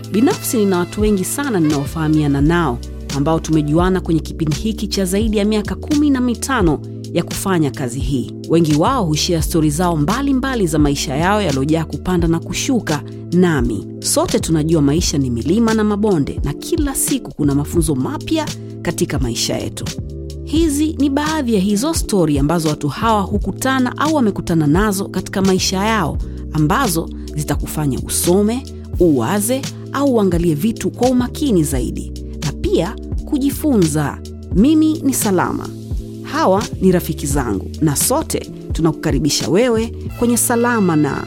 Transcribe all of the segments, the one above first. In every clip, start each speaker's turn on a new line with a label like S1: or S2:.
S1: Binafsi nina watu wengi sana ninaofahamiana nao ambao tumejuana kwenye kipindi hiki cha zaidi ya miaka kumi na mitano ya kufanya kazi hii. Wengi wao hushia stori zao mbalimbali mbali za maisha yao yaliyojaa kupanda na kushuka. Nami sote tunajua maisha ni milima na mabonde, na kila siku kuna mafunzo mapya katika maisha yetu. Hizi ni baadhi ya hizo stori ambazo watu hawa hukutana au wamekutana nazo katika maisha yao, ambazo zitakufanya usome, uwaze au uangalie vitu kwa umakini zaidi, na pia kujifunza. Mimi ni Salama, hawa ni rafiki zangu, na sote tunakukaribisha wewe kwenye Salama na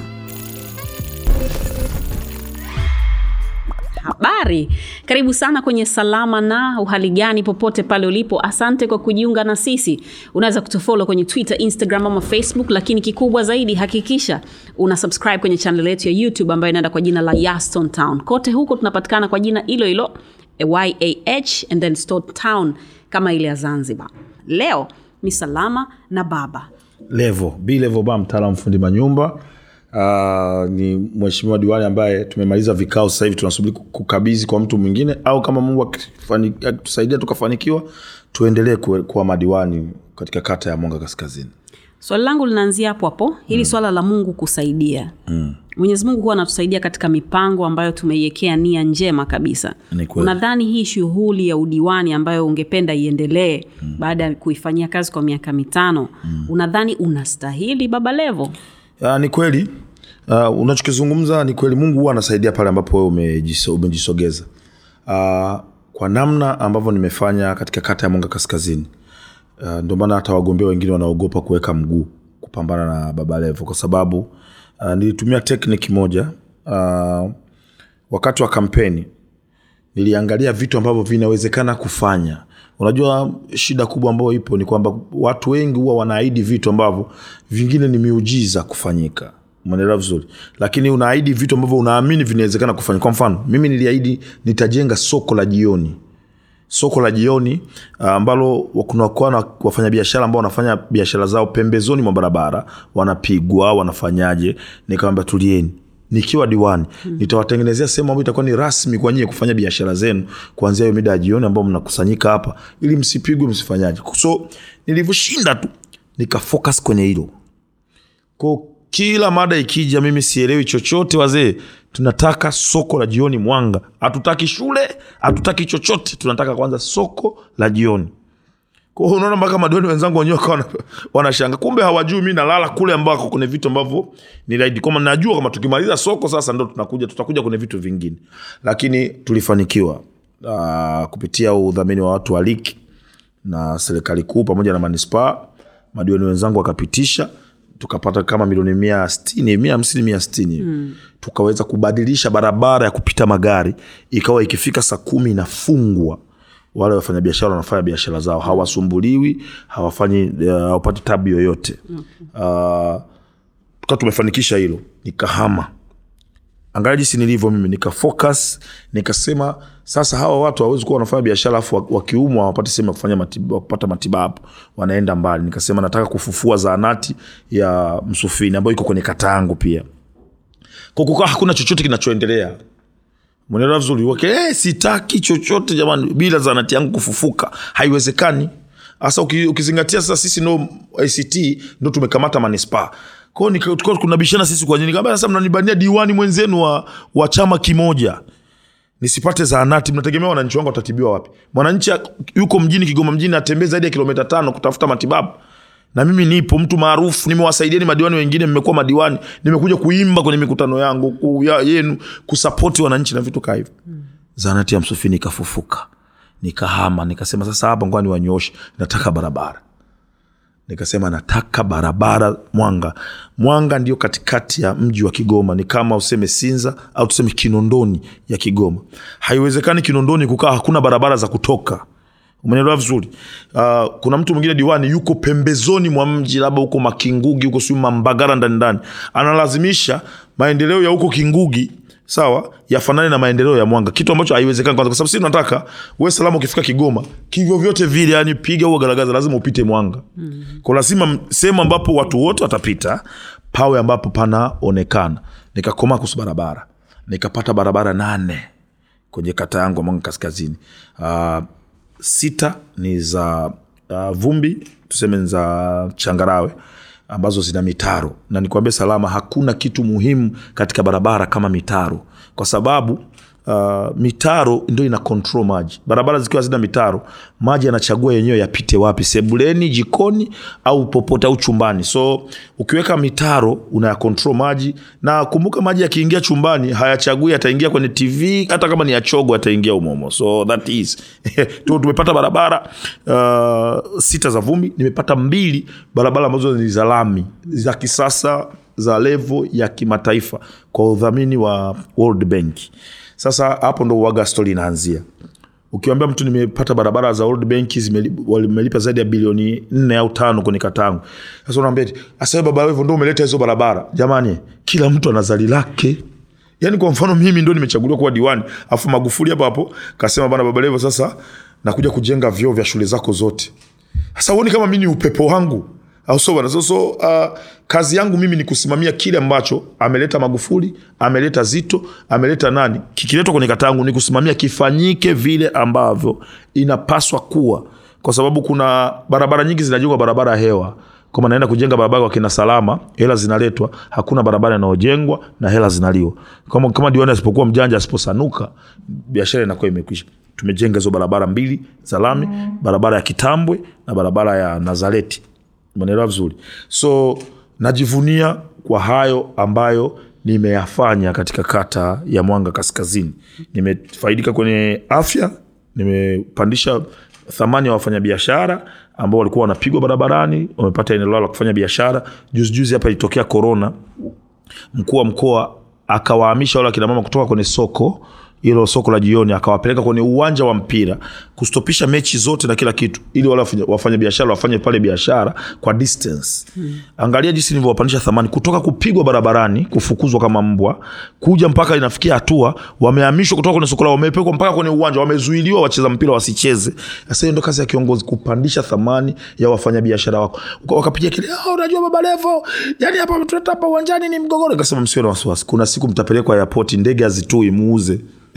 S1: Habari, karibu sana kwenye Salama na uhali gani, popote pale ulipo. Asante kwa kujiunga na sisi. Unaweza kutufollow kwenye Twitter, Instagram ama Facebook, lakini kikubwa zaidi, hakikisha una subscribe kwenye channel yetu ya YouTube ambayo inaenda kwa jina la Yaston Town. Kote huko tunapatikana kwa jina hilo hilo YAH and then Stone Town kama ile ya Zanzibar. Leo ni Salama na Baba.
S2: levo b levo ba mtaalamu fundi manyumba uh, ni mheshimiwa diwani ambaye tumemaliza vikao sasa hivi tunasubiri kukabidhi kwa mtu mwingine au kama mungu akifani- akitusaidia tukafanikiwa tuendelee kuwe- kuwa madiwani katika kata ya mwanga kaskazini
S1: Swali langu linaanzia hapo hapo, hili swala la Mungu kusaidia. Mm. Mwenyezi Mungu huwa anatusaidia katika mipango ambayo tumeiwekea nia njema kabisa.
S2: Ni kweli.
S1: Unadhani hii shughuli ya udiwani ambayo ungependa iendelee mm. baada ya kuifanyia kazi kwa miaka mitano mm. unadhani unastahili Baba Levo?
S2: uh, ni kweli uh, unachokizungumza ni kweli mungu huwa anasaidia pale ambapo wewe umejiso, umejisogeza uh, kwa namna ambavyo nimefanya katika kata ya mwanga kaskazini uh, ndio maana hata wagombea wengine wanaogopa kuweka mguu kupambana na baba levo kwa sababu uh, nilitumia tekniki moja uh, wakati wa kampeni niliangalia vitu ambavyo vinawezekana kufanya unajua shida kubwa ambayo ipo ni kwamba watu wengi huwa wanaahidi vitu ambavyo vingine ni miujiza kufanyika umeelewa vizuri lakini unaahidi vitu ambavyo unaamini vinawezekana kufanyika kwa mfano mimi niliahidi nitajenga soko la jioni soko la jioni ah, ambalo kunakuwa na wafanyabiashara ambao wanafanya biashara zao pembezoni mwa barabara wanapigwa wanafanyaje nikawambia tulieni nikiwa diwani hmm. nitawatengenezea sehemu ambayo itakuwa ni rasmi kwa nyie kufanya biashara zenu kuanzia hiyo mida ya jioni ambao mnakusanyika hapa ili msipigwe msifanyaje so nilivyoshinda tu nikafocus kwenye hilo ko kila mada ikija mimi sielewi chochote wazee tunataka soko la jioni mwanga hatutaki shule hatutaki chochote tunataka kwanza soko la jioni Kwa hiyo unaona mpaka madiwani wenzangu wenyewe wakawa wana- wanashanga kumbe hawajui mi nalala kule ambako kuna vitu ambavyo ni laidi kwamba najua kama tukimaliza soko sasa ndo tunakuja tutakuja kwenye vitu vingine lakini tulifanikiwa uh, kupitia udhamini wa watu wa liki na serikali kuu pamoja na manispaa madiwani wenzangu wakapitisha tukapata kama milioni mia stini mia hamsini mia stini mm. tukaweza kubadilisha barabara ya kupita magari ikawa ikifika saa kumi inafungwa wale wafanyabiashara wanafanya biashara zao hawasumbuliwi hawafanyi uh, hawapati tabu yoyote okay. uh, tukawa tumefanikisha hilo nikahama angalia jinsi nilivyo mimi nikafocus nikasema sasa hawa watu hawawezi kuwa wanafanya biashara afu wa- wakiumwa hawapati sehemu ya kufanya matibabu, kupata matibabu wanaenda mbali nikasema nataka kufufua zaanati ya msufini ambayo iko kwenye kata yangu pia kwa kukaa hakuna chochote kinachoendelea mwenelewa vizuri okay, eh, sitaki chochote jamani bila zanati yangu kufufuka haiwezekani hasa uki- ukizingatia sasa sisi no act ndo tumekamata manispaa kwao nika- tukawa kunabishana sisi kwa nini Nikamwambia, sasa mnanibania diwani mwenzenu wa, wa chama kimoja nisipate zaanati mnategemea wananchi wangu watatibiwa wapi mwananchi ak- yuko mjini kigoma mjini atembee zaidi ya kilomita tano kutafuta matibabu na mimi nipo mtu maarufu nimewasaidiani madiwani wengine mmekuwa madiwani nimekuja kuimba kwenye mikutano yangu ku, ya, yenu kusapoti wananchi na vitu kaa hivyo mm. zaanati ya msufini ikafufuka nikahama nikasema sasa hapa ngoa niwanyooshe nataka barabara nikasema nataka barabara mwanga mwanga ndio katikati ya mji wa kigoma ni kama useme sinza au tuseme kinondoni ya kigoma haiwezekani kinondoni kukaa hakuna barabara za kutoka umenelewa vizuri uh, kuna mtu mwingine diwani yuko pembezoni mwa mji labda huko makingugi huko siu mambagara ndani ndani analazimisha maendeleo ya huko kingugi sawa yafanane na maendeleo ya mwanga kitu ambacho haiwezekani kwanza kwa sababu sisi tunataka we salama ukifika kigoma kivyo vyote vile yani piga huo garagaza lazima upite mwanga mm. kwa lazima m- sehemu ambapo watu wote watapita pawe ambapo panaonekana nikakomaa kuhusu barabara nikapata barabara nane kwenye kata yangu ya mwanga kaskazini uh, sita ni za uh, vumbi tuseme ni za changarawe ambazo zina mitaro na nikwambie salama hakuna kitu muhimu katika barabara kama mitaro kwa sababu uh, mitaro ndio ina control maji barabara zikiwa zina mitaro maji yanachagua yenyewe yapite wapi sebuleni jikoni au popote au chumbani so ukiweka mitaro unaya control maji na kumbuka maji yakiingia chumbani hayachagui ataingia kwenye tv hata kama ni yachogo ataingia umomo so that is tu tumepata barabara uh, sita za vumbi nimepata mbili barabara ambazo ni za lami za kisasa za levo ya kimataifa kwa udhamini wa world bank sasa hapo ndo uaga stori inaanzia ukiwambia mtu nimepata barabara za World Bank zimeli- wamelipa zaidi ya bilioni nne au tano kwenye katangu sasa unaambia eti, "Asa wewe baba wewe ndo umeleta hizo barabara jamani kila mtu ana zali lake yaani kwa mfano mimi ndo nimechaguliwa kuwa diwani afu magufuli hapo hapo kasema bana baba levo sasa nakuja kujenga vyoo vya shule zako zote sasa uoni kama mi ni upepo wangu au so bana so, so uh, kazi yangu mimi ni kusimamia kile ambacho ameleta magufuli ameleta zito ameleta nani kikiletwa kwenye kata yangu ni kusimamia kifanyike vile ambavyo inapaswa kuwa kwa sababu kuna barabara nyingi zinajengwa barabara ya hewa kama naenda kujenga barabara kwa kina salama hela zinaletwa hakuna barabara inayojengwa na hela zinaliwa kama, kama diwani asipokuwa mjanja asiposanuka biashara inakuwa imekwisha tumejenga hizo barabara mbili za lami barabara ya kitambwe na barabara ya nazareti umeelewa vizuri so najivunia kwa hayo ambayo nimeyafanya katika kata ya mwanga kaskazini nimefaidika kwenye afya nimepandisha thamani ya wafanyabiashara ambao walikuwa wanapigwa barabarani wamepata eneo lao la kufanya biashara juzijuzi hapa ilitokea korona mkuu wa mkoa akawahamisha wale akina mama kutoka kwenye soko hilo soko la jioni akawapeleka kwenye uwanja wa mpira kustopisha mechi zote na kila kitu ili wale wafanya- wafanya biashara wafanye pale biashara kwa distance hmm. angalia jinsi nilivyowapandisha thamani kutoka kupigwa barabarani kufukuzwa kama mbwa kuja mpaka inafikia hatua wamehamishwa kutoka kwenye soko lao wamepelekwa mpaka kwenye uwanja wamezuiliwa wacheza mpira wasicheze sasa hiyo ndo kazi ya kiongozi kupandisha thamani ya wafanyabiashara wako Waka- wakapiga kelele "Ah, unajua baba levo yani hapa tuleta hapa uwanjani ni mgogoro nikasema msiwe na wasiwasi kuna siku mtapelekwa airport ndege hazitui muuze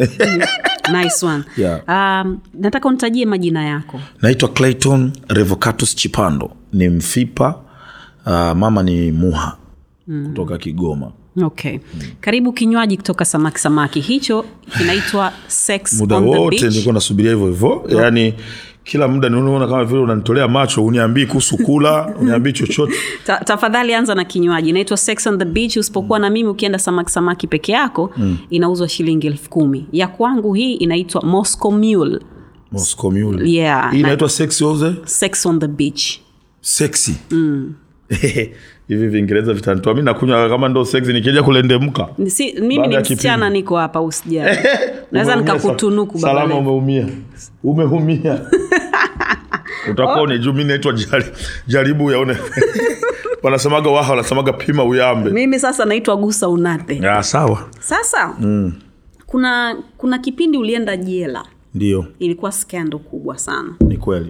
S1: nice one
S2: Yeah.
S1: um, nataka unitajie majina yako
S2: naitwa clayton revocatus chipando ni mfipa uh, mama ni muha mm. kutoka kigoma
S1: okay karibu kinywaji kutoka samaki samaki hicho kinaitwa sex
S2: muda
S1: on the
S2: wote
S1: beach.
S2: nilikuwa nasubiria hivyo hivyo yaani kila muda niona kama vile unanitolea macho uniambii kuhusu kula uniambii chochote
S1: Ta, tafadhali anza na kinywaji inaitwa sex on the beach usipokuwa na mimi ukienda samaki samaki peke yako mm. inauzwa shilingi elfu kumi ya kwangu hii inaitwa moscow mule
S2: Moscow Mule.
S1: Yeah,
S2: hii
S1: na-
S2: inaitwa sexy oze
S1: sex on the beach
S2: sexy hivi viingereza vitanitoa mi nakunywa kama ndo sexy nikija kulendemka
S1: si, mimi
S2: Baada
S1: ni
S2: ya
S1: msichana
S2: kipindi.
S1: niko hapa usijali naweza
S2: Umeumia
S1: nikakutunuku
S2: sa-
S1: baba
S2: salama
S1: Levo.
S2: umeumia umeumia utakuwa oh. juu mi naitwa jari, jaribu yaone wanasemaga waha wanasemaga pima uyambe
S1: mimi sasa naitwa gusa unate
S2: ya sawa
S1: sasa mm. kuna kuna kipindi ulienda jela
S2: ndio
S1: ilikuwa skando kubwa sana
S2: ni kweli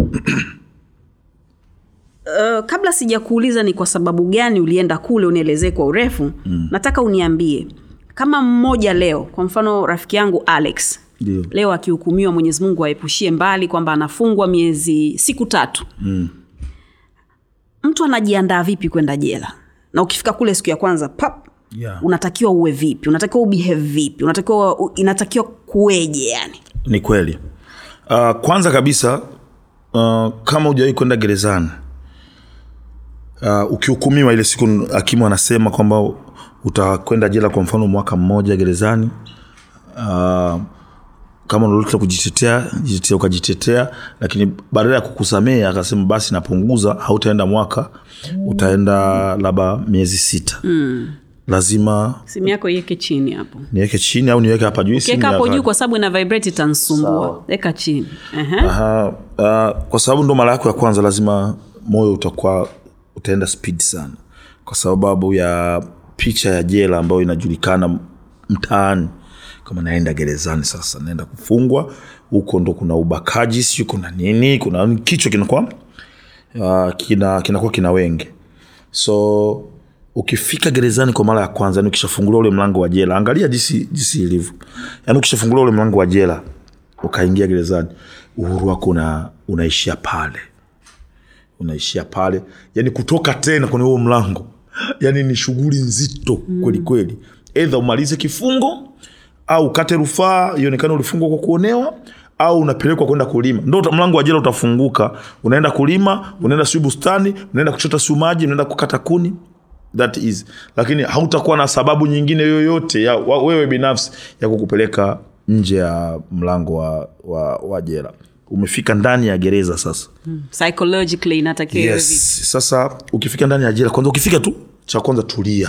S1: uh, kabla sijakuuliza ni kwa sababu gani ulienda kule unielezee kwa urefu mm. nataka uniambie kama mmoja leo kwa mfano rafiki yangu alex
S2: Ndio.
S1: leo akihukumiwa mwenyezi mungu aepushie mbali kwamba anafungwa miezi siku tatu mm. mtu anajiandaa vipi kwenda jela na ukifika kule siku ya kwanza pap
S2: Yeah.
S1: unatakiwa uwe vipi unatakiwa ubehave vipi unatakiwa u- inatakiwa kuweje yani
S2: ni kweli uh, kwanza kabisa uh, kama hujawahi kwenda gerezani uh, ukihukumiwa ile siku hakimu anasema kwamba utakwenda jela kwa mfano mwaka mmoja gerezani uh, kama lolote la kujitetea jitetea ukajitetea lakini badala ya kukusamea akasema basi napunguza hautaenda mwaka utaenda labda miezi sita mm. lazima
S1: simu yako iweke chini hapo
S2: niweke chini au niweke hapa juu simu
S1: kiweka
S2: ya
S1: hapo
S2: kawaida.
S1: juu kwa sababu ina vibrate itansumbua weka chini Ehe.
S2: Aha, uh, kwa sababu ndo mara yako ya kwanza lazima moyo utakuwa utaenda speed sana kwa sababu ya picha ya jela ambayo inajulikana mtaani kama naenda gerezani sasa naenda kufungwa huko ndo kuna ubakaji siu kuna nini kuna kichwa kinakuwa uh, kina kinakuwa kina wenge so ukifika gerezani kwa mara ya kwanza yani ukishafungulia ule mlango wa jela angalia jinsi jinsi ilivyo yani ukishafungulia ule mlango wa jela ukaingia gerezani uhuru wako una, unaishia pale unaishia pale yani kutoka tena kwenye huo mlango yani ni shughuli nzito mm. kweli kweli edha umalize kifungo au ukate rufaa ionekane ulifungwa kwa kuonewa au unapelekwa kwenda kulima ndo uta- mlango wa jela utafunguka unaenda kulima unaenda siu bustani unaenda kuchota siu maji unaenda kukata kuni that is lakini hautakuwa na sababu nyingine yoyote ya wa- wewe binafsi ya kukupeleka nje ya mlango wa, wa, wa jela umefika ndani ya gereza sasa
S1: psychologically inatakiwa iwe vipi?
S2: yes. sasa ukifika ndani ya jela kwanza ukifika tu cha kwanza tulia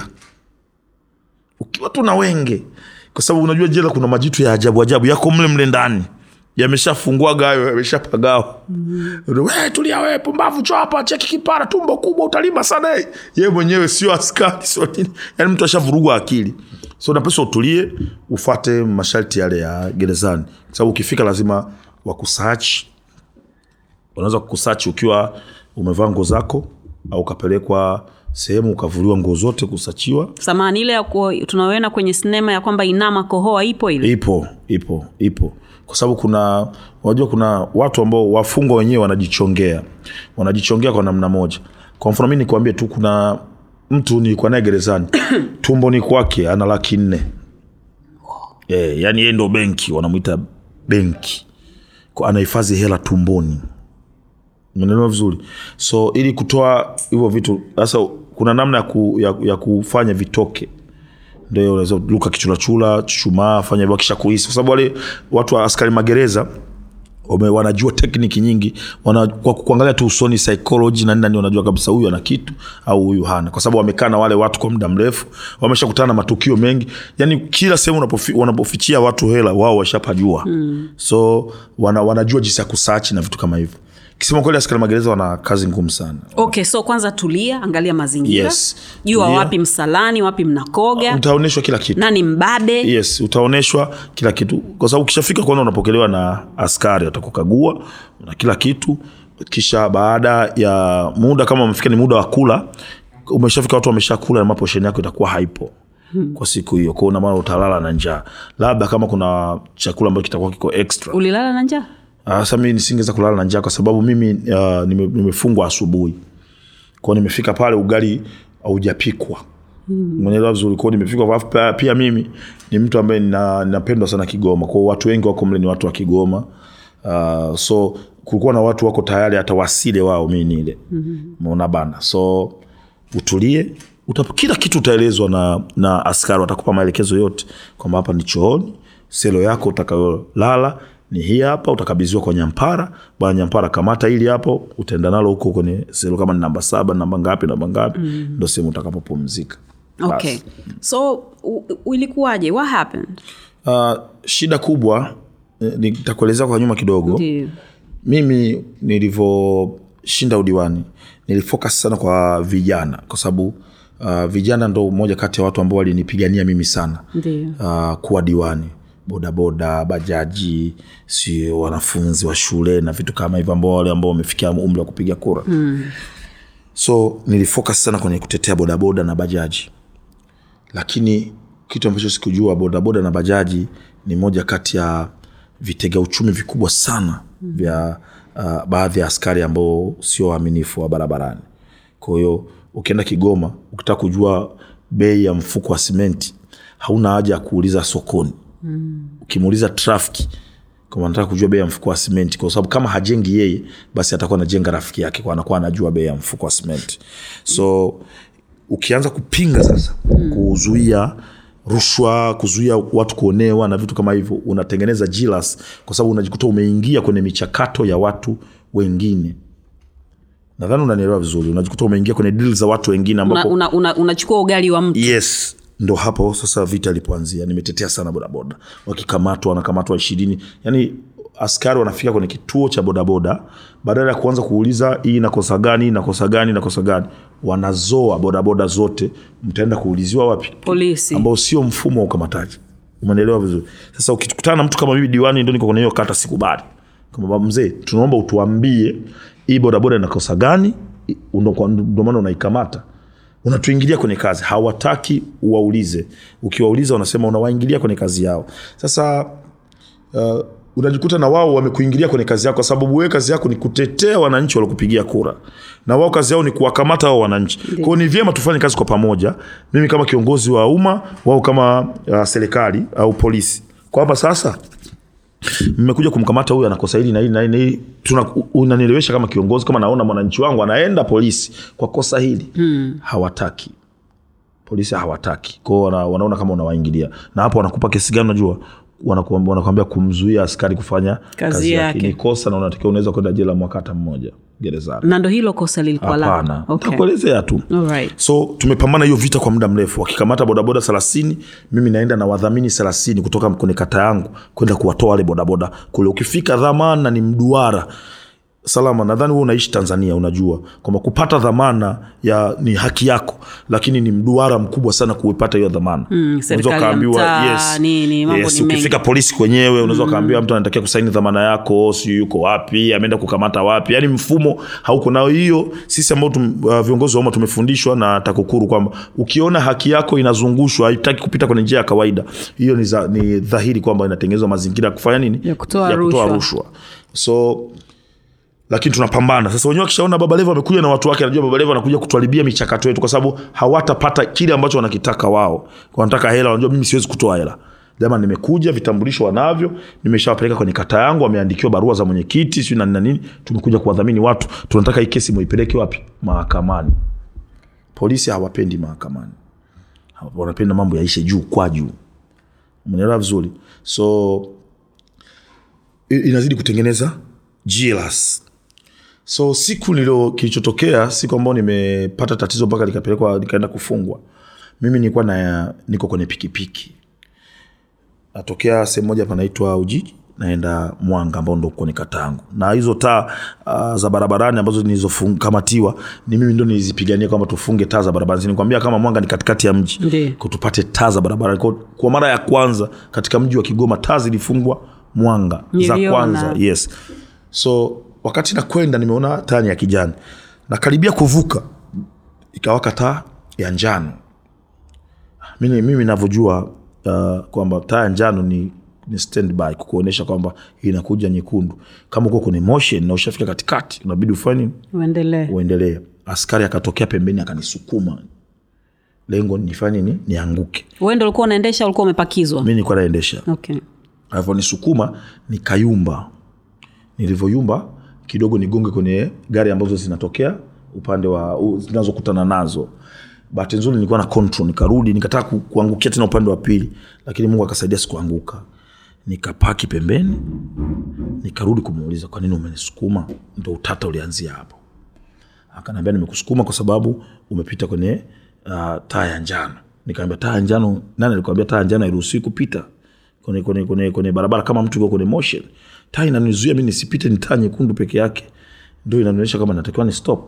S2: ukiwa tu na wenge kwa sababu unajua jela kuna majitu ya ajabu ajabu yako mle mle ndani yameshafungwaga hayo yameshapagawa mm-hmm. tulia wewe pumbavu cho hapa cheki kipara tumbo kubwa utalima sana eh." yeye mwenyewe sio askari sio nini yani mtu ashavurugwa akili so napesa utulie ufate masharti yale ya gerezani kwa sababu ukifika lazima wakusachi wanaweza kukusachi ukiwa umevaa nguo zako au ukapelekwa sehemu ukavuliwa nguo zote kusachiwa
S1: samani ile ya ku- tunaoena kwenye sinema ya kwamba inama kohoa ipo ile
S2: ipo ipo ipo kwa sababu kuna unajua kuna watu ambao wafungwa wenyewe wanajichongea wanajichongea kwa namna moja kwa mfano mi nikuambie tu kuna mtu nilikuwa naye gerezani tumboni kwake ana laki nne yeah, yani yeye ndo benki wanamwita benki Kwa- anahifadhi hela tumboni umeelewa vizuri so ili kutoa hivyo vitu sasa kuna namna ya, ku, ya, ya kufanya vitoke ndio unaweza luka kichulachula chuchumaa fanya hivyo kisha kuhisi kwa sababu wale watu wa askari magereza wame, wanajua tekniki nyingi wana, kwa kuangalia tu usoni psychology na nini na nini wanajua kabisa huyu ana kitu au huyu hana kwa sababu wamekaa na wale watu kwa muda mrefu wameshakutana na matukio mengi yani kila sehemu unapofi, wanapofichia watu hela wao washapajua mm. so wana, wanajua jinsi ya kusachi na vitu kama hivyo kisema kweli askari magereza wana kazi ngumu sana
S1: okay so kwanza tulia angalia mazingira
S2: Yes.
S1: jua
S2: Tulia.
S1: wapi msalani wapi mnakoga
S2: utaonyeshwa kila kitu
S1: nani mbade
S2: yes utaonyeshwa kila kitu kwa sababu ukishafika kwanza unapokelewa na askari watakukagua na kila kitu kisha baada ya muda kama umefika ni muda wa kula umeshafika watu wameshakula na maposheni yako itakuwa haipo kwa siku hiyo kwao maana utalala na njaa labda kama kuna chakula ambacho kitakuwa kiko extra
S1: ulilala na njaa
S2: Ah, sasa mimi nisingeweza kulala na njaa kwa sababu mimi uh, nime, nimefungwa asubuhi kwao nimefika pale ugali haujapikwa mwenelewa vizuri kwao nimefika alafu pia, pia mimi ni mtu ambaye nina- ninapendwa sana kigoma kwao watu wengi wako mle ni watu wa kigoma uh, so kulikuwa na watu wako tayari hata wasile wao mi nile maona bana so utulie uta, kila kitu utaelezwa na, na askari watakupa maelekezo yote kwamba hapa ni chooni selo yako utakayolala ni hii hapa utakabidhiwa kwa nyampara bwana nyampara kamata hili hapo utaenda nalo huko kwenye selo kama ni namba saba namba ngapi namba ngapi mm. ndo sehemu utakapopumzika
S1: okay so u- u- ilikuwaje what happened
S2: uh, shida kubwa eh, nitakuelezea kwa nyuma kidogo
S1: Ndio.
S2: mimi nilivyoshinda udiwani nilifocus sana kwa vijana kwa sababu uh, vijana ndo moja kati ya watu ambao walinipigania mimi sana
S1: Ndio.
S2: uh, kuwa diwani bodaboda bajaji si wanafunzi wa shule na vitu kama hivyo ambao wale ambao wamefikia umri wa kupiga kura mm. so nilifocus sana kwenye kutetea bodaboda na bajaji lakini kitu ambacho sikujua bodaboda na bajaji ni moja kati ya vitega uchumi vikubwa sana mm. vya uh, baadhi ya askari ambao sio waaminifu wa barabarani kwa hiyo ukienda kigoma ukitaka kujua bei ya mfuko wa simenti hauna haja ya kuuliza sokoni mm. ukimuuliza trafiki kama nataka kujua bei ya mfuko wa simenti kwa sababu kama hajengi yeye basi atakuwa anajenga rafiki yake kwa anakuwa anajua bei ya mfuko wa simenti so ukianza kupinga sasa mm. kuzuia rushwa kuzuia watu kuonewa na vitu kama hivyo unatengeneza jilas kwa sababu unajikuta umeingia kwenye michakato ya watu wengine nadhani unanielewa vizuri unajikuta umeingia kwenye deal za watu wengine ambapo
S1: unachukua una, una, unachukua ugali wa mtu
S2: yes ndo hapo sasa vita ilipoanzia nimetetea sana bodaboda wakikamatwa wanakamatwa ishirini yani askari wanafika kwenye kituo cha bodaboda badala ya kuanza kuuliza hii nakosa gani nakosa gani nakosa gani wanazoa bodaboda zote mtaenda kuuliziwa wapi
S1: polisi
S2: ambao sio mfumo wa ukamataji umeelewa vizuri sasa ukikutana na mtu kama mimi diwani ndo niko kwenye hiyo kata sikubali kama mzee tunaomba utuambie hii bodaboda inakosa gani I- ndo kwa- ndo maana unaikamata unatuingilia kwenye kazi hawataki uwaulize ukiwauliza wanasema unawaingilia kwenye kazi yao sasa uh, unajikuta na wao wamekuingilia kwenye kazi yako kwa sababu wewe kazi yako ni kutetea wananchi waliokupigia kura na wao kazi yao ni kuwakamata hao wananchi kwao ni vyema tufanye kazi kwa pamoja mimi kama kiongozi wa umma wao kama uh, serikali au polisi kwamba sasa mmekuja kumkamata huyu anakosa hili na hili na hili na hili Tuna- u- unanielewesha kama kiongozi kama naona mwananchi wangu anaenda polisi kwa kosa hili hmm. hawataki polisi hawataki kwao wana, wanaona kama unawaingilia na hapo wanakupa kesi gani unajua Wanakuambia- wanakuambia kumzuia askari kufanya
S1: Kazi yake.
S2: ni kosa na unatakiwa unaweza kwenda jela mwaka hata mmoja gerezani
S1: na ndo hilo kosa lilikuwa la
S2: hapana
S1: okay.
S2: takuelezea tu
S1: Alright.
S2: so tumepambana hiyo vita kwa muda mrefu wakikamata bodaboda thelathini mimi naenda na wadhamini thelathini kutoka kwenye kata yangu kwenda kuwatoa wale bodaboda kule ukifika dhamana ni mduara salama nadhani wewe unaishi tanzania unajua kwamba kupata dhamana ya ni haki yako lakini ni mduara mkubwa sana kuipata hiyo dhamana mm,
S1: serikali ya mtaa, nini, mambo ni
S2: ukifika polisi kwenyewe unaweza ukaambiwa mtu anatakiwa kusaini dhamana yako si yuko wapi ameenda kukamata wapi yani mfumo hauko nao hiyo sisi ambao tum, uh, viongozi wa umma tumefundishwa na takukuru kwamba ukiona haki yako inazungushwa haitaki kupita kwenye njia ya kawaida hiyo ni, za, ni dhahiri kwamba inatengenezwa mazingira ya kufanya nini
S1: Ya kutoa
S2: ya kutoa
S1: rushwa.
S2: rushwa so lakini tunapambana sasa wenyewe wakishaona baba levo amekuja na watu wake anajua baba levo anakuja kutuharibia michakato yetu kwa sababu hawatapata kile ambacho wanakitaka wao wanataka hela wanajua mimi siwezi kutoa hela jama nimekuja vitambulisho wanavyo nimeshawapeleka kwenye kata yangu wameandikiwa barua za mwenyekiti siu na nini na nini tumekuja kuwadhamini watu tunataka hii kesi muipeleke wapi mahakamani polisi hawapendi mahakamani Hawa- wanapenda mambo yaishe juu kwa juu umeelewa vizuri so i- inazidi kutengeneza jealous so siku nilo kilichotokea siku ambayo nimepata tatizo mpaka likapelekwa likaenda kufungwa mimi nilikuwa na niko kwenye pikipiki natokea sehemu moja panaitwa ujiji naenda mwanga ambao ndo kwenye kata yangu na hizo taa uh, za barabarani ambazo nilizokamatiwa ni mimi ndo nilizipigania kwamba tufunge taa za barabarani nikwambia kama mwanga ni katikati ya mji
S1: Ndiyo.
S2: Kwa tupate taa za barabarani kwa, kwa mara ya kwanza katika mji wa kigoma taa zilifungwa mwanga za
S1: Niliona.
S2: kwanza yes so wakati nakwenda nimeona taa ni ya kijani nakaribia kuvuka ikawaka taa ya njano mimi, mimi navyojua uh, kwamba taa ya njano ni, ni standby kukuonyesha kwamba inakuja nyekundu kama uko kwenye motion na ushafika katikati unabidi ufanye nini
S1: uendelee
S2: uendelee askari akatokea pembeni akanisukuma lengo nifanye ni nianguke
S1: wewe ndo ulikuwa unaendesha ulikuwa umepakizwa
S2: mi nilikuwa naendesha
S1: okay.
S2: alivyonisukuma nikayumba nilivyoyumba kidogo nigonge kwenye gari ambazo zinatokea upande wa u- zinazokutana nazo bahati nzuri nilikuwa na control nikarudi nikataka ku, kuangukia tena upande wa pili lakini mungu akasaidia sikuanguka nikapaki pembeni nikarudi kumuuliza kwa nini umenisukuma ndo utata ulianzia hapo akaniambia nimekusukuma kwa sababu umepita kwenye uh, taa ya njano nikaambia taa ya njano nani alikwambia taa ya njano hairuhusiwi kupita kwenye, kwenye, kwenye, kwenye barabara kama mtu yuko kwenye motion taa inanizuia mi nisipite ni taa nyekundu peke yake ndio inanionyesha kama natakiwa ni stop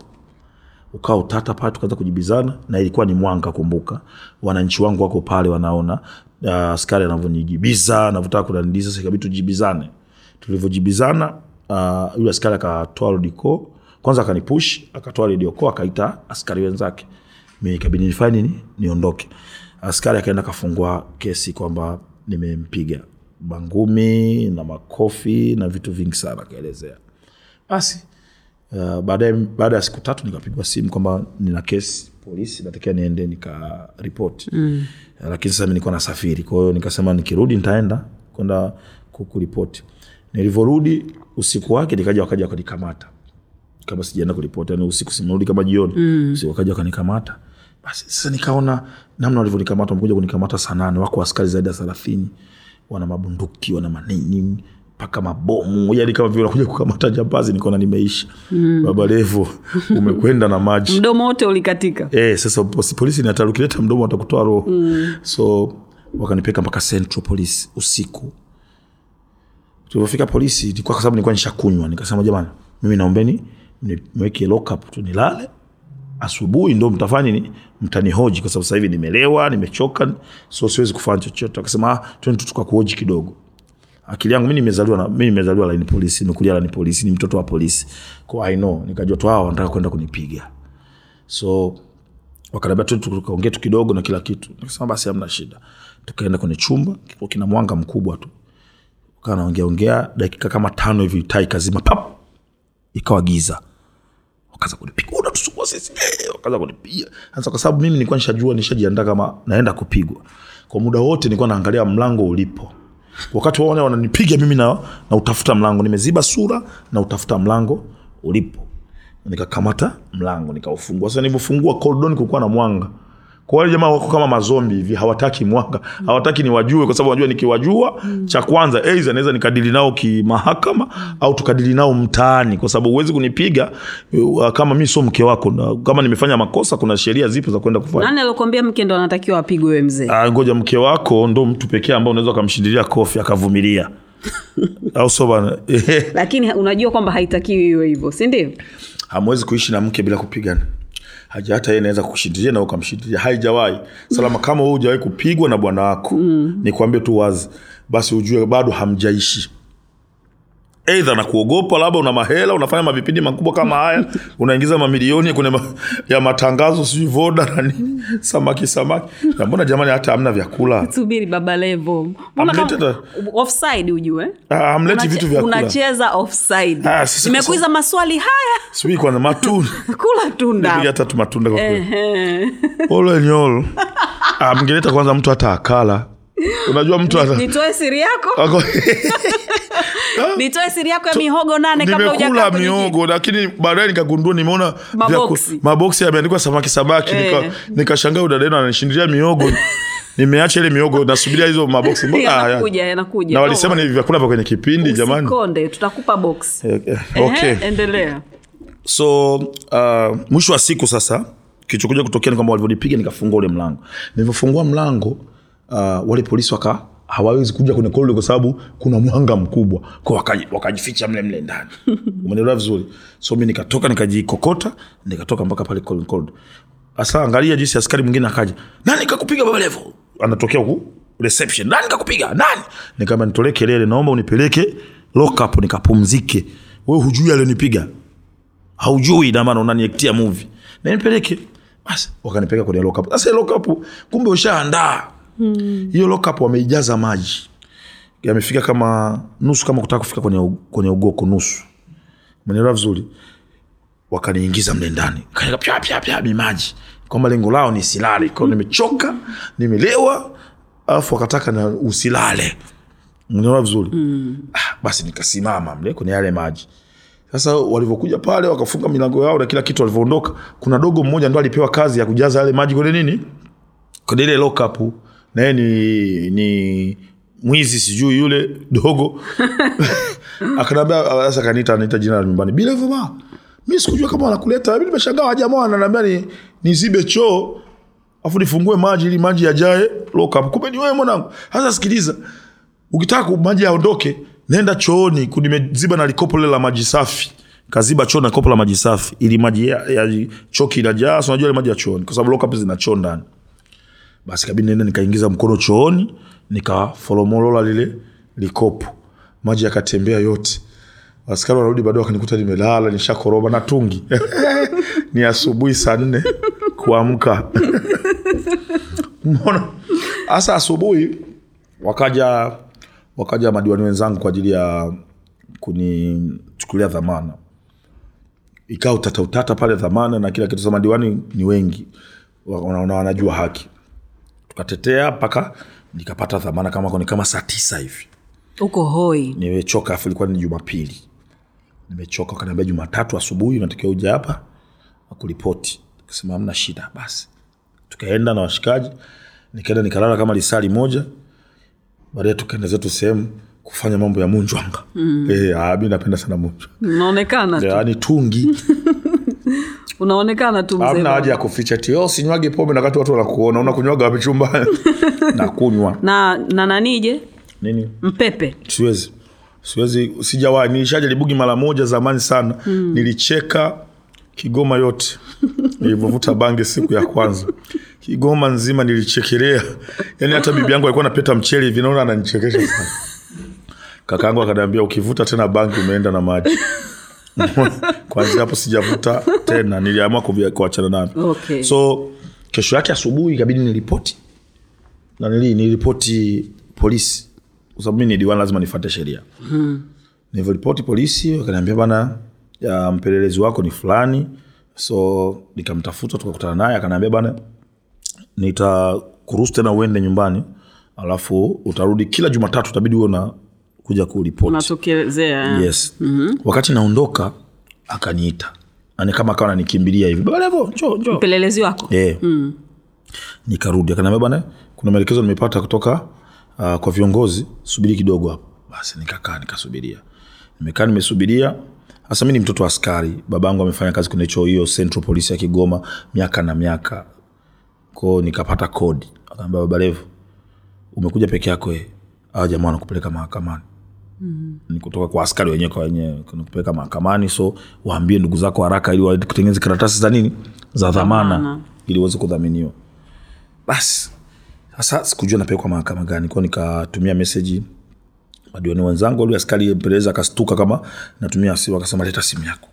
S2: ukawa utata pale tukaanza kujibizana na ilikuwa ni mwanga kumbuka wananchi wangu wako pale wanaona uh, askari anavyonijibiza anavyotaka kunaniliza sasa ikabidi tujibizane tulivyojibizana uh, yule askari akatoa rodiko kwanza akanipush akatoa redioko akaita askari wenzake mi ikabidi nifanye nini niondoke askari akaenda akafungua kesi kwamba nimempiga mangumi na makofi na vitu vingi sana akaelezea basi uh, baadaye baada ya siku tatu nikapigwa simu kwamba nina kesi polisi natakiwa niende nikaripoti mm. uh, lakini sasa mi nilikuwa nasafiri kwa hiyo nikasema nikirudi nitaenda kwenda ku- kuripoti nilivyorudi usiku wake nikaja wakaja wakanikamata kama sijaenda kuripoti yani usiku simerudi kama jioni mm. usiku wakaja wakanikamata basi sasa nikaona namna walivyonikamata wamekuja kunikamata saa nane wako askari zaidi ya thelathini wana mabunduki wana manini mpaka mabomu yani kama vile wanakuja kukamata jambazi nikaona nimeisha mm. baba levo umekwenda na maji
S1: mdomo wote ulikatika
S2: Eh, sasa posi- polisi ni hatari ukileta mdomo watakutoa roho mm. so wakanipeka mpaka central police usiku tulivyofika polisi ilikuwa kwa sababu nilikuwa nishakunywa nikasema jamani mimi naombeni niweke lockup tu nilale asubuhi ndo mtafanya nini mtanihoji kwa sababu sasa hivi nimelewa nimechoka so siwezi kufanya chochote akasema ah, twende tu tukakuhoji kidogo akili yangu mi nimezaliwa na mi nimezaliwa laini polisi nimekulia laini polisi ni mtoto wa polisi kwa i know nikajua tu hawa wanataka kwenda kunipiga so wakaniambia tu tukaongea tu kidogo na kila kitu nikasema basi hamna shida tukaenda kwenye chumba kilikuwa kina mwanga mkubwa tu kaa naongea ongea dakika kama tano hivi taa ikazima pap ikawa giza wakaanza kunipiga unatusumbua sisi eh, wakaanza kunipiga sasa kwa sababu mimi nilikuwa nishajua nishajiandaa kama naenda kupigwa kwa muda wote nilikuwa naangalia mlango ulipo wakati wao wananipiga mimi na, na utafuta mlango nimeziba sura na utafuta mlango ulipo nikakamata mlango nikaufungua sasa nilivyofungua koridoni kulikuwa na mwanga kwa wale jamaa wako kama mazombi hivi hawataki mwanga hawataki niwajue kwa sababu wanajua nikiwajua cha kwanza aidha naweza nikadili nao kimahakama au tukadili nao mtaani kwa sababu huwezi kunipiga uh, kama mi sio mke wako na kama nimefanya makosa kuna sheria zipo za kwenda kufanya
S1: nani aliokuambia mke ndo anatakiwa apigwe we mzee
S2: Ah, ngoja mke wako ndo mtu pekee ambao unaweza ukamshindilia kofi akavumilia au sio bana
S1: lakini unajua kwamba haitakiwi iwe hivyo si ndio
S2: hamwezi kuishi na mke bila kupigana haja hata yeye naweza kushindilia na ukamshindilia haijawahi salama kama wewe hujawahi kupigwa na bwana wako mm. nikwambie tu wazi basi ujue bado hamjaishi eidha na kuogopa labda una mahela unafanya mavipindi makubwa kama haya unaingiza mamilioni kwenye ma, ya matangazo sijui voda na nini samaki samaki na mbona jamani hata hamna vyakula
S1: subiri baba levo Mbona
S2: Amlete
S1: kama-
S2: ta-
S1: offside ujue
S2: Ah, hamleti
S1: Unache-
S2: vitu vya kula
S1: unacheza offside
S2: Ah, sasa-
S1: nimekuiza maswali haya
S2: sijui kwanza matunda
S1: kula
S2: piga
S1: tunda
S2: hata tu matunda kwa kweli
S1: Ehe.
S2: all in all ah, mngeleta kwanza mtu hata akala unajua mtu hata
S1: nitoe siri yako
S2: Ako-
S1: nitoe siri yako ya mihogo nane kabla
S2: nimekula
S1: hujakaa kwenye kiti.
S2: miogo lakini baadaye nikagundua nimeona
S1: Maboksi.
S2: vyaku- maboksi yameandikwa samaki samaki
S1: Eh.
S2: nika, nikashangaa udadeno ananishindilia miogo nimeacha ile miogo nasubiria hizo maboksi Mbona- ah, ya.
S1: yanakuja yanakuja
S2: na walisema ni vyakula vya kwenye kipindi jamani
S1: Usikonde, tutakupa box
S2: Eh, eh,
S1: Ehe,
S2: okay
S1: endelea
S2: so uh, mwisho wa siku sasa kilichokuja kutokea ni kwamba walivyonipiga nikafungua ule mlango nilivyofungua mlango uh, wale polisi waka hawawezi kuja kwenye korido kwa sababu kuna mwanga mkubwa kwa wakaji- wakajificha mle mle ndani umeelewa vizuri so mi nikatoka nikajikokota nikatoka mpaka pale kwenye korido sasa angalia jinsi askari mwingine akaja nani kakupiga baba levo anatokea huku reception nani kakupiga nani nikaamba nitolee kelele naomba unipeleke lock up nikapumzike wewe hujui alionipiga haujui na maana unaniektia movie na nipeleke basi wakanipeleka kwenye lock up sasa lock up kumbe ushaandaa hiyo lock up wameijaza maji yamefika kama nusu kama kutaka kufika kwenye, u- kwenye ugoko nusu mwenelewa vizuri wakaniingiza mle ndani kaeka pya pya pya mimaji kwamba lengo lao ni silale kwao nimechoka nimelewa alafu wakataka na usilale mnaelewa vizuri mm. ah, basi nikasimama mle kwenye yale maji sasa walivyokuja pale wakafunga milango yao na kila kitu walivyoondoka kuna dogo mmoja ndo alipewa kazi ya kujaza yale maji kwenye nini kwenye ile lokapu naye ni ni mwizi sijui yule dogo akanaambia sasa kaniita anaita jina la nyumbani bilevuma mi sikujua kama wanakuleta mi nimeshangaa wajamaa wananiambia ni nizibe choo afu nifungue maji ili maji yajae lokapu kumbe ni wewe mwanangu sasa sikiliza ukitaka ku- maji yaondoke nenda chooni ku- nimeziba na likopo lile la maji safi kaziba choo na kopo la maji safi ili maji ya, ya choo kinajaa si unajua ile maji ya chooni kwa sababu lokapu zina choo ndani basi kabidi nenda nikaingiza mkono chooni nikafolomolola lile likopo maji yakatembea yote askari wanarudi baadaye wakanikuta nimelala nishakoroba na tungi ni asubuhi saa nne kuamka mbona hasa asubuhi wakaja wakaja madiwani wenzangu kwa ajili ya kunichukulia dhamana ikawa utata utata pale dhamana na kila kitu sa madiwani ni wengi wanaona wanajua haki tukatetea mpaka nikapata dhamana kama ni kama saa tisa hivi
S1: uko hoi
S2: nimechoka afu ilikuwa ni jumapili nimechoka wakaniambia jumatatu asubuhi unatakiwa uja hapa wakuripoti kasema amna shida basi tukaenda na washikaji nikaenda nikalala kama lisali moja baadaye tukaenda zetu sehemu kufanya mambo ya munjwanga mm. e, mi napenda sana munjwa
S1: unaonekana tu
S2: yaani tungi
S1: unaonekana tu mzee
S2: amna
S1: baba.
S2: haja ya kuficha ti oh, sinywage pombe na wakati watu wanakuona unakunywaga wapi chumbani nakunywa
S1: na na nanije
S2: nini
S1: mpepe
S2: siwezi siwezi sijawahi nilishajaribugi mara moja zamani sana mm. nilicheka kigoma yote nilivyovuta bange siku ya kwanza kigoma nzima nilichekelea yaani hata bibi yangu alikuwa napeta mchele hivi naona ananichekesha sana kakaangu akaniambia ukivuta tena bangi umeenda na maji kwanzia hapo sijavuta tena niliamua kuvia- kuachana navyo
S1: Okay.
S2: so kesho yake asubuhi ikabidi niripoti na nili niripoti polisi kwa sababu mi ni diwani lazima nifate sheria mm. nilivyoripoti polisi wakaniambia bana ya mpelelezi wako ni fulani so nikamtafuta tukakutana naye akaniambia bana nitakuruhusu tena uende nyumbani alafu utarudi kila jumatatu utabidi huwe na kuja kuripoti
S1: unatokelezea
S2: yes mm-hmm. wakati naondoka akaniita ani kama akawa nanikimbilia hivi baba levo njoo njoo
S1: mpelelezi wako
S2: yeah. mm. nikarudi akaniambia bana kuna maelekezo nimepata kutoka uh, kwa viongozi subiri kidogo hapo basi nikakaa nikasubiria nimekaa nimesubiria hasa mi ni mtoto wa askari babangu amefanya kazi kwenye hicho hiyo central police ya kigoma miaka na miaka ko nikapata kodi akaambia baba levo umekuja peke yako eh. awa jamaa wanakupeleka mahakamani ni kutoka kwa askari wenyewe kwa wenyewe kupeleka mahakamani so waambie ndugu zako haraka ili watengeneze karatasi za nini za dhamana
S1: Dhamana.
S2: ili uweze kudhaminiwa basi sasa sikujua napelekwa mahakama gani kwao nikatumia meseji madiwani wenzangu ule askari mpelelezi akastuka kama natumia simu akasema leta simu yako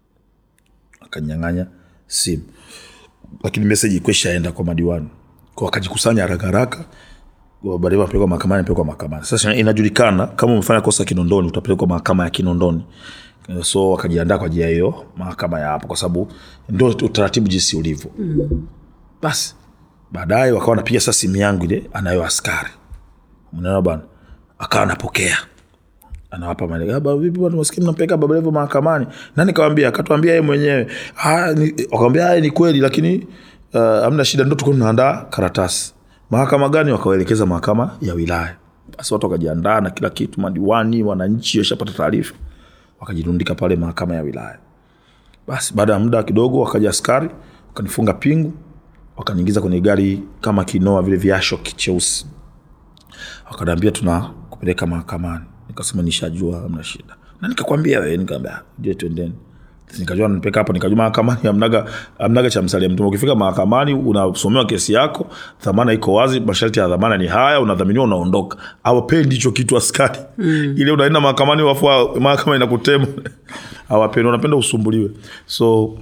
S2: akanyang'anya simu lakini meseji ikuwa ishaenda kwa madiwani kwa wakajikusanya haraka haraka baadaye wapelekwa mahakamani pelekwa mahakamani sasa inajulikana kama umefanya kosa kinondoni utapelekwa mahakama ya kinondoni so wakajiandaa kwa ajili ya hiyo mahakama ya hapo kwa sababu ndo utaratibu jinsi ulivyo mm. basi baadaye wakawa napiga sasa simu yangu ile anayo askari mnaona bwana akawa anapokea anawapa maelekezo "Ah, baba, vipi bwana maskini mnampeleka baba levo mahakamani nani kawambia akatuambia yeye mwenyewe "Ah, ni- wakawambia haya ni kweli lakini uh, amna shida ndo tuko tunaandaa karatasi mahakama gani wakawaelekeza mahakama ya wilaya basi watu wakajiandaa na kila kitu madiwani wananchi washapata taarifa wakajirundika pale mahakama ya wilaya basi baada ya muda kidogo wakaja askari wakanifunga pingu wakaniingiza kwenye gari kama kinoa vile viasho cheusi wakaniambia tuna kupeleka mahakamani nikasema nishajua amna shida na nikakwambia wewe nikaambia je twendeni nikajua nipeka hapo nikajua mahakamani amnaga amnaga cha msalia mtume ukifika mahakamani unasomewa kesi yako dhamana iko wazi masharti ya dhamana ni haya unadhaminiwa unaondoka awapendi hicho kitu askari mm. ile unaenda mahakamani wafu mahakama inakutema awapendi unapenda usumbuliwe so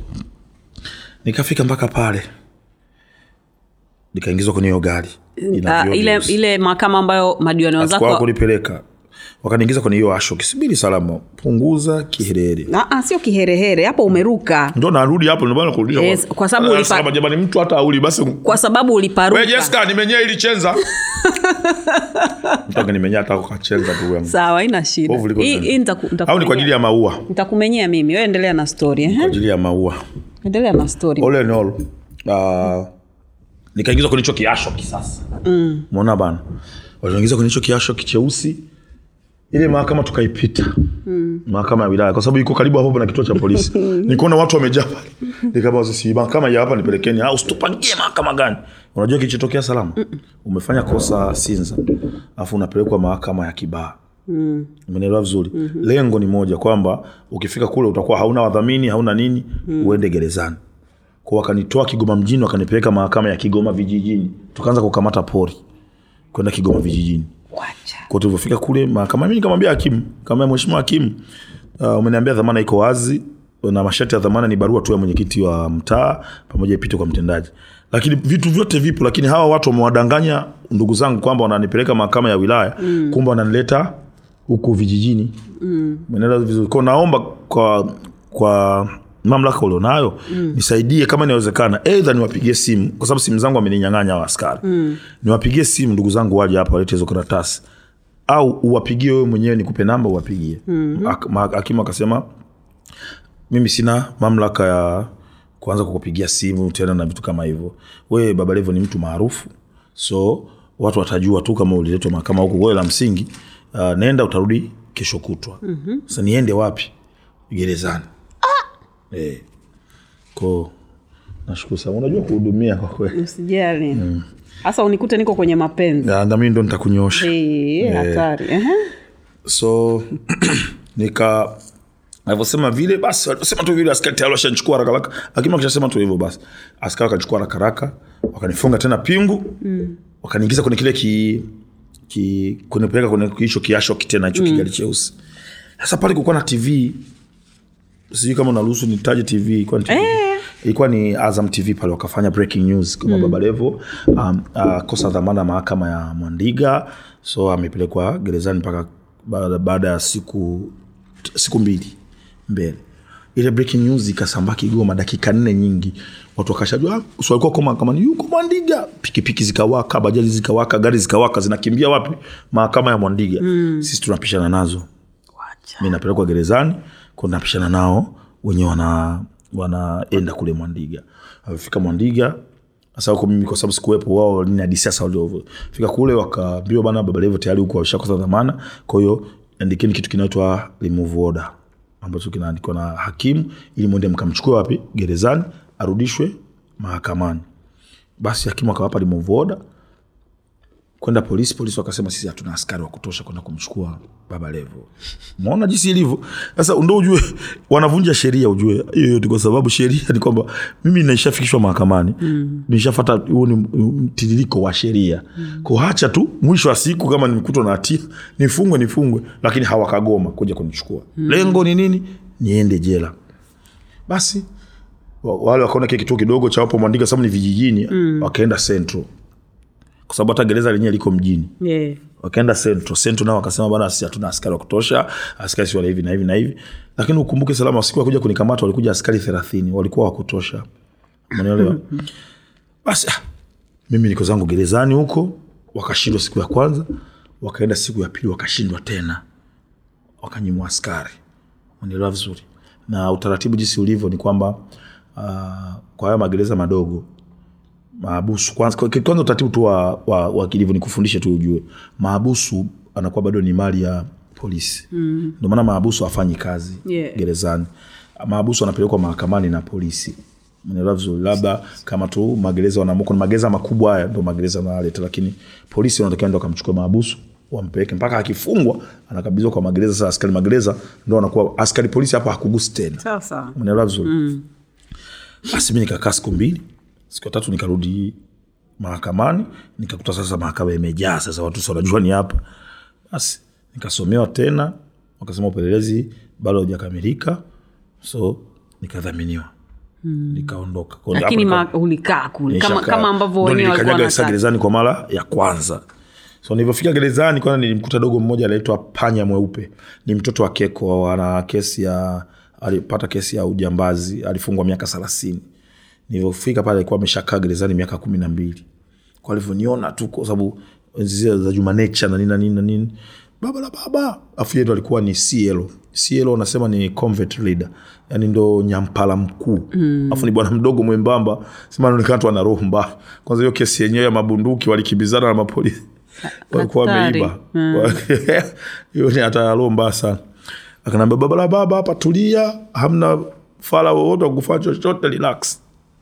S2: nikafika mpaka pale nikaingizwa kwenye hiyo gari Ina
S1: Ah,
S2: vioo
S1: ile
S2: vyeusi
S1: ile mahakama ambayo madiwani
S2: kwa
S1: wenzako
S2: kunipeleka wakaniingiza kwenye hiyo asho kisibiri salama punguza kiherere
S1: Ah, ah, sio kiherehere hapo umeruka
S2: ndo narudi hapo ndio maana kurudisha
S1: Yes, kwa sababu
S2: Ah,
S1: ulipa-
S2: salama jamani mtu hata auli basi
S1: kwa sababu uliparuka
S2: we Jessica nimenyea ili chenza mtu akanimenyea hata kachenza tu yangu
S1: sawa ina shida
S2: Povu liko
S1: Hii-
S2: ndani.
S1: hii nitaku-
S2: au ni kwa ajili ya maua
S1: nitakumenyea mimi wewe endelea na story
S2: kwa
S1: ehe.
S2: ajili ya maua
S1: endelea na story
S2: all in all uh, nikaingizwa kwenye hicho kiasho kisasa mm. mona bana waliingiza kwenye hicho kiasho kicheusi ile mahakama tukaipita mm. mahakama ya wilaya kwa sababu iko karibu hapo na kituo cha polisi nikuona watu wamejaa pale nikama sisi mahakama ya hapa nipelekeni au usitupangie mahakama gani unajua kilichotokea salama umefanya kosa sinza alafu unapelekwa mahakama ya kibaa mm. umenielewa vizuri mm-hmm. lengo ni moja kwamba ukifika kule utakuwa hauna wadhamini hauna nini mm. uende gerezani kwa wakanitoa kigoma mjini wakanipeleka mahakama ya kigoma vijijini tukaanza kukamata pori kwenda kigoma vijijini
S1: Wacha.
S2: kwa tulivyofika kule mahakama mi nikamwambia hakimu kama mheshimiwa hakimu uh, umeniambia dhamana iko wazi na masharti ya dhamana ni barua tu ya mwenyekiti wa mtaa pamoja ipite kwa mtendaji lakini vitu vyote vipo lakini hawa watu wamewadanganya ndugu zangu kwamba wananipeleka mahakama ya wilaya mm. kumbe wananileta huku vijijini mm. vizuri ko naomba kwa kwa mamlaka ulionayo mm. nisaidie kama inawezekana eidha niwapigie simu kwa sababu simu zangu wameninyang'anya hawa askari mm. niwapigie simu ndugu zangu waje hapa walete hizo karatasi au uwapigie wewe mwenyewe nikupe namba uwapigie mm-hmm. hakimu akasema mimi sina mamlaka ya kuanza kukupigia simu tena na vitu kama hivyo wewe baba levo ni mtu maarufu so watu watajua tu kama uliletwa mahakama huku wewe la msingi uh, nenda utarudi kesho kutwa mm-hmm. sasa niende wapi gerezani ah! eh. ko nashukuru sana unajua kuhudumia kwa kweli
S1: usijali hasa unikute niko kwenye mapenzi
S2: Na- na mimi ndo nitakunyosha
S1: Eh, hatari Ehe.
S2: so nika alivyosema vile basi alivyosema tu vile askari tayari washanchukua haraka haraka lakini wakishasema tu hivyo basi askari wakachukua haraka haraka wakanifunga tena pingu mm. wakaniingiza kwenye kile ki, ki kunipeleka kwenye hicho kiasho kitena hicho mm. kigari cheusi sasa pale kukuwa na tv sijui kama unaruhusu nitaje tv ilikuwa ni TV.
S1: Eh.
S2: ilikuwa ni azam tv pale wakafanya breaking news kama mm. baba levo um, uh, kosa dhamana mahakama ya mwandiga so amepelekwa gerezani mpaka baada, baada ya siku siku mbili mbele ile breaking news ikasambaa kigoma dakika nne nyingi watu wakashajua "Ah, so walikuwa kwa mahakamani yuko mwandiga pikipiki zikawaka bajaji zikawaka gari zikawaka zinakimbia wapi mahakama ya mwandiga mm. sisi tunapishana nazo mi napelekwa gerezani kwa napishana nao wenyewe wana wanaenda kule mwandiga amefika mwandiga sasa huko mimi kwa sababu sikuwepo wao nini hadi sasa waliofika kule wakaambiwa bana baba levo tayari huko washakosa dhamana kwa hiyo andikeni kitu kinaitwa remove order ambacho kinaandikwa na hakimu ili mwende mkamchukue wapi gerezani arudishwe mahakamani basi hakimu akawapa remove order kwenda polisi polisi wakasema sisi hatuna askari wa kutosha kwenda kumchukua baba levo maona jinsi ilivyo sasa ndo ujue wanavunja sheria ujue hiyo yote kwa sababu sheria ni kwamba mimi naishafikishwa mahakamani mm. nishafata huo ni mtiririko wa sheria mm. ko hacha tu mwisho wa siku kama nimekutwa na hatia nifungwe nifungwe lakini hawakagoma kuja kunichukua mm. lengo ni nini niende jela basi wa- wale wakaona kile kituo kidogo cha wapo mwandika sababu ni vijijini mm. wakaenda central kwa sababu hata gereza lenyewe liko mjini
S1: yeah.
S2: wakaenda central central nao wakasema bana sisi hatuna askari wa kutosha askari si wale hivi na hivi na hivi lakini ukumbuke salama siku ya kuja kunikamata walikuja askari thelathini walikuwa wa kutosha umeelewa basi ah, mimi niko zangu gerezani huko wakashindwa siku ya kwanza wakaenda siku ya pili wakashindwa tena wakanyimwa askari unaelewa vizuri na utaratibu jinsi ulivyo ni kwamba uh, kwa haya magereza madogo maabusu kwanza, kwa- kwanza utaratibu tu wa, wa, wa kilivyo ni kufundishe tu ujue maabusu anakuwa bado ni mali ya polisi mm. ndio maana maabusu afanyi kazi
S1: Yeah.
S2: gerezani maabusu anapelekwa mahakamani na polisi Unaelewa vizuri labda kama tu magereza wanaamua kuna magereza makubwa haya ndo magereza wanaleta lakini polisi wanatakiwa ndo akamchukua maabusu wampeleke mpaka akifungwa anakabidhiwa kwa magereza sasa askari magereza ndo anakuwa askari polisi hapo hakugusi tena
S1: sawa sawa
S2: unaelewa vizuri mm. basi mi nikakaa siku mbili siku ya tatu nikarudi mahakamani nikakuta sasa mahakama imejaa sasa watu sasa wanajua ni hapa basi nikasomewa tena wakasema upelelezi bado haujakamilika so nikadhaminiwa mm. nikaondoka Kwa hiyo
S1: lakini
S2: hapo nika-
S1: ma, ulikaa kule kama,
S2: Nishakaa.
S1: kama ambavyo
S2: Ndo
S1: wenyewe walikuwa
S2: nilikanyaga sasa
S1: wanataka
S2: gerezani kwa mara ya kwanza so nilivyofika gerezani kwanza nilimkuta dogo mmoja anaitwa panya mweupe ni mtoto wa keko ana kesi ya alipata kesi ya ujambazi alifungwa miaka thelathini nilivyofika pale alikuwa ameshakaa gerezani miaka kumi na mbili kwa alivyoniona tu kwa sababu enzi zile za juma nature na nini na nini na nini baba la baba afu yeye ndo alikuwa ni CL CL wanasema ni convert leader yani ndo nyampala mkuu mm. afu ni bwana mdogo mwembamba sema anaonekana tu ana roho mbaya kwanza hiyo kesi yenyewe ya mabunduki walikimbizana na mapolisi walikuwa
S1: Hatari.
S2: wameiba hiyo ni hata roho mbaya sana akanaambia baba la baba hapa tulia hamna fala wowote wa kufanya chochote relax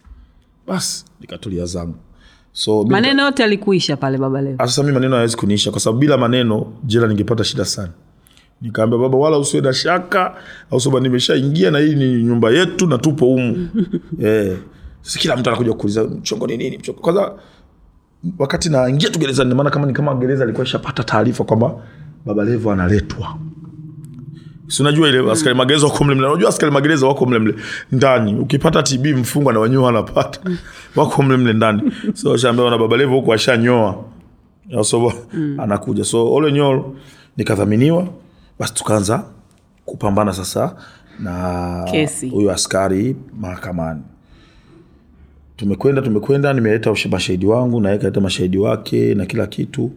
S2: basi nikatulia zangu so mi-
S1: maneno yote alikuisha pale baba leo
S2: sasa mi maneno hayawezi kuniisha kwa sababu bila maneno jela ningepata shida sana nikaambia baba wala usiwe na shaka au sababu nimeshaingia na hii ni nyumba yetu na tupo humu eh, sasa kila mtu anakuja kuuliza mchongo ni nini mchongo kwanza wakati naingia tu gerezani maana kama ni kama gereza alikuwa ishapata taarifa kwamba baba levo analetwa si unajua ile askari magereza wako mlemle unajua askari magereza wako mlemle ndani ukipata tb mfungwa na wenyewe wanapata wako mlemle ndani so shaambia na baba levo huko ashanyoa Ya, so mm. anakuja so ole nyolo nikadhaminiwa basi tukaanza kupambana sasa na
S1: Kesi.
S2: huyo askari mahakamani tumekwenda tumekwenda nimeleta ush- mashahidi wangu naye kaleta mashahidi wake na kila kitu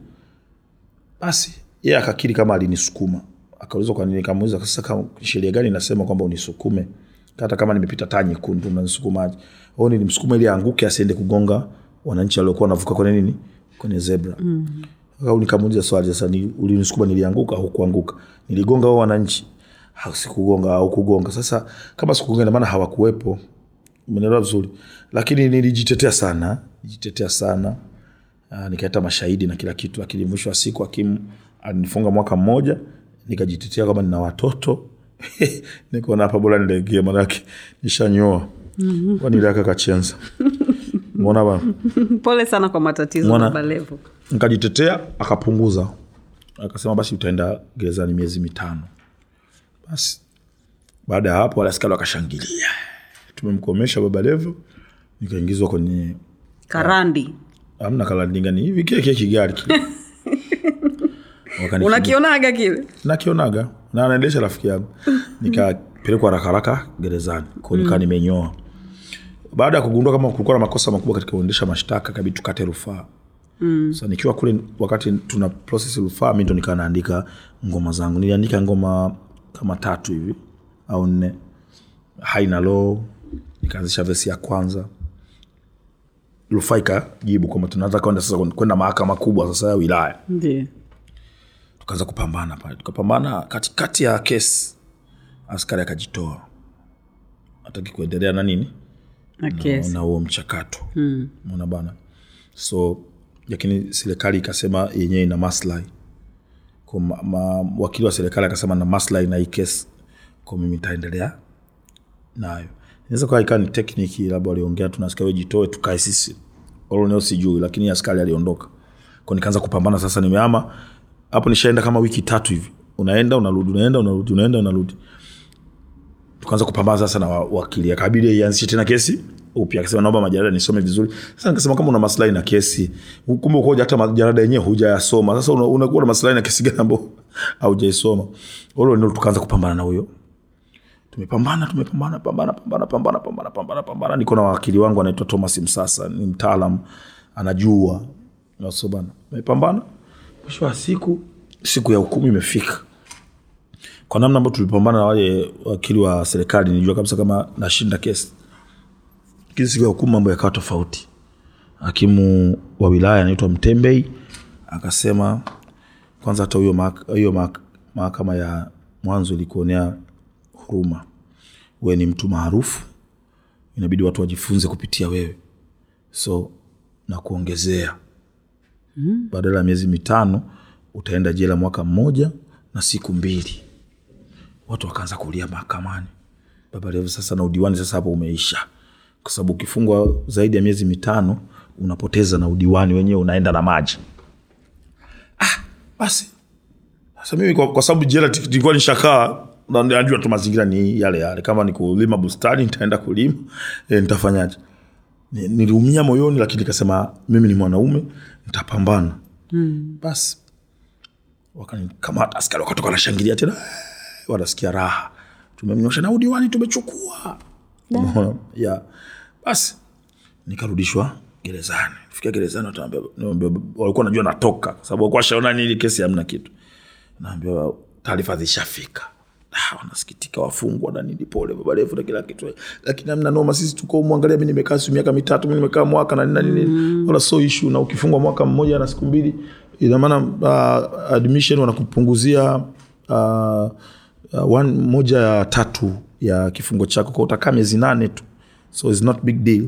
S2: basi yeye akakiri kama alinisukuma akauliza kwa nini nikamuuliza sasa kama sheria gani inasema kwamba unisukume hata kama nimepita taa nyekundu unanisukumaje au nilimsukuma ili aanguke asiende kugonga wananchi waliokuwa wanavuka kwenye nini kwenye zebra mm. au nikamuuliza swali sasa ni, ulinisukuma nilianguka au kuanguka niligonga hao wananchi au sikugonga au kugonga sasa kama sikugonga ina maana hawakuwepo umeelewa vizuri lakini nilijitetea sana nijitetea sana uh, nikaleta mashahidi na kila kitu lakini mwisho wa siku hakimu alinifunga mwaka mmoja nikajitetea kama nina watoto nikaona hapa bora nilegee manake nishanyoa mm-hmm. waniliaka kachenza mona bana
S1: pole sana kwa matatizo
S2: Mwana-
S1: baba levo
S2: nikajitetea akapunguza akasema basi utaenda gerezani miezi mitano basi baada ya hapo wale askari wakashangilia tumemkomesha baba levo nikaingizwa kwenye
S1: karandi
S2: amna kalandinga ni hivi kile kile kigari kile Wakanikimbia-
S1: unakionaga kile
S2: nakionaga na anaendesha rafiki yangu nikapelekwa haraka haraka gerezani ko nikaa nimenyoa baada ya kugundua kama kulikuwa na makosa makubwa katika kuendesha mashtaka kabidi tukate rufaa mm. sa nikiwa kule wakati tuna process rufaa mi ndo nikaa naandika ngoma zangu niliandika ngoma kama tatu hivi au nne haina lo nikaanzisha vesi ya kwanza rufaa ikajibu kwamba tunaweza kwenda sasa kwenda mahakama kubwa sasa ya wilaya
S1: ndio
S2: tukaanza kupambana pale tukapambana katikati ya kesi askari akajitoa hataki kuendelea na nini
S1: na kesi
S2: na huo mchakato mm. mona bana so lakini serikali ikasema yenyewe ina maslahi Kwa ma, ma, wakili wa serikali akasema na maslahi na hii kesi kwa mimi taendelea nayo inaweza kuwa ikawa ni tekniki labda waliongea tunasikia we jitoe tukae sisi oloneo sijui lakini askari aliondoka ko nikaanza kupambana sasa nimeama hapo nishaenda kama wiki tatu hivi unaenda unarudi unaenda unarudi unaenda unarudi tukaanza kupambana sasa na wa- wakili akabidi ianzishe tena kesi upya akasema naomba majarada nisome vizuri sasa nikasema kama una maslahi na kesi kumbe ukoja hata majarada yenyewe hujayasoma sasa una- unakuwa na maslahi na kesi gani ambao haujaisoma olo ndio tukaanza kupambana na huyo tumepambana tumepambana pambana pambana pambana pambana pambana pambana niko na wakili wangu anaitwa thomas msasa ni mtaalam anajua so bana tumepambana mwisho wa siku siku ya hukumu imefika kwa namna ambayo tulipambana na wale wakili wa serikali nijua kabisa kama nashinda kesi lakini siku ya hukumu mambo yakawa tofauti hakimu wa wilaya anaitwa mtembei akasema kwanza hata huyo mahak- hiyo mahak- mahakama ya mwanzo ilikuonea huruma we ni mtu maarufu inabidi watu wajifunze kupitia wewe so na kuongezea badala ya miezi mitano utaenda jela mwaka mmoja na siku mbili watu wakaanza kulia mahakamani baba levo sasa na udiwani sasa hapo umeisha kwa sababu ukifungwa zaidi ya miezi mitano unapoteza na udiwani wenyewe unaenda na maji ah, basi sasa mimi kwa, kwa sababu jela ti- tilikuwa nishakaa na najua tu mazingira ni yale yale kama ni kulima bustani nitaenda kulima e, nitafanyaje Ni- niliumia moyoni lakini nikasema mimi ni mwanaume nitapambana mm. basi wakanikamata askari wakatoka wanashangilia tena "Eh," wanasikia raha tumemnyosha na udiwani tumechukua Umeona? ya basi nikarudishwa gerezani fika gerezani wataambia- niambia- walikuwa najua natoka kwa sababu walikuwa washaona nili kesi hamna kitu naambiwa taarifa zishafika Ah, wanasikitika wafungwa na nini pole baba refu na kila kitu lakini amna noma sisi tuko mwangalia mi nimekaa si miaka mitatu mi nimekaa mwaka na nini na nini wala so ishu na ukifungwa mwaka mmoja na siku mbili ina maana uh, admission wanakupunguzia uh, uh, one, moja ya tatu ya kifungo chako kwa utakaa miezi nane tu so it's not big deal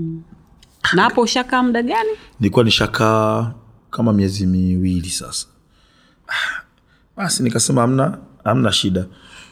S1: na hapo ushakaa muda gani
S2: nilikuwa nishakaa kama miezi miwili sasa Ah, basi nikasema amna amna shida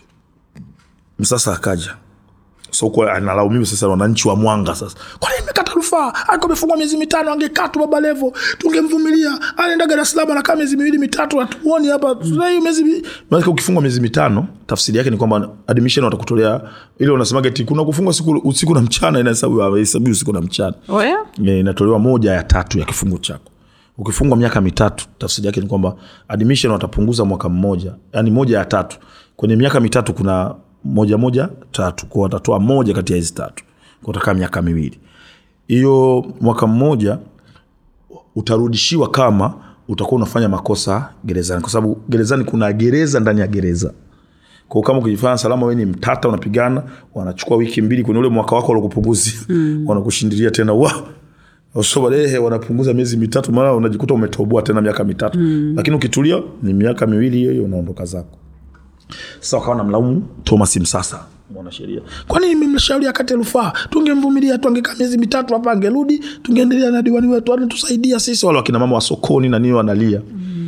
S2: msasa akaja so kwa analaumiwa sasa na wananchi wa mwanga sasa kwa nini mmekata rufaa alikuwa amefungwa miezi mitano angekaa tu baba levo tungemvumilia anaenda dar es salaam anakaa miezi miwili mitatu hatuoni hapa Tuna hiyo miezi mi- maana ukifungwa miezi mitano tafsiri yake ni kwamba admission watakutolea ile unasemaga eti kuna kufungwa siku usiku na mchana inahesabu hahesabiwi usiku na mchana
S1: oya
S2: Eh, inatolewa moja ya tatu ya kifungo chako ukifungwa miaka mitatu tafsiri yake ni kwamba admission watapunguza mwaka mmoja yani moja ya tatu kwenye miaka mitatu kuna moja moja tatu kwa watatoa moja kati ya hizi tatu kwa utakaa miaka miwili hiyo mwaka mmoja utarudishiwa kama utakuwa unafanya makosa gerezani kwa sababu gerezani kuna gereza ndani ya gereza kwa kama ukijifanya salama we ni mtata unapigana wanachukua wiki mbili kwenye ule mwaka wako walokupunguzia mm. wanakushindilia tena wa so baadaye wanapunguza miezi mitatu mara unajikuta umetoboa tena miaka mitatu mm. lakini ukitulia ni miaka miwili hiyo hiyo unaondoka zako sasa wakawa namlaumu thomas msasa mwanasheria kwa nini mmemshauri akate rufaa tungemvumilia tu angekaa miezi mitatu hapa angerudi tungeendelea na diwani wetu anatusaidia sisi wale wakina mama wa sokoni na nini wanalia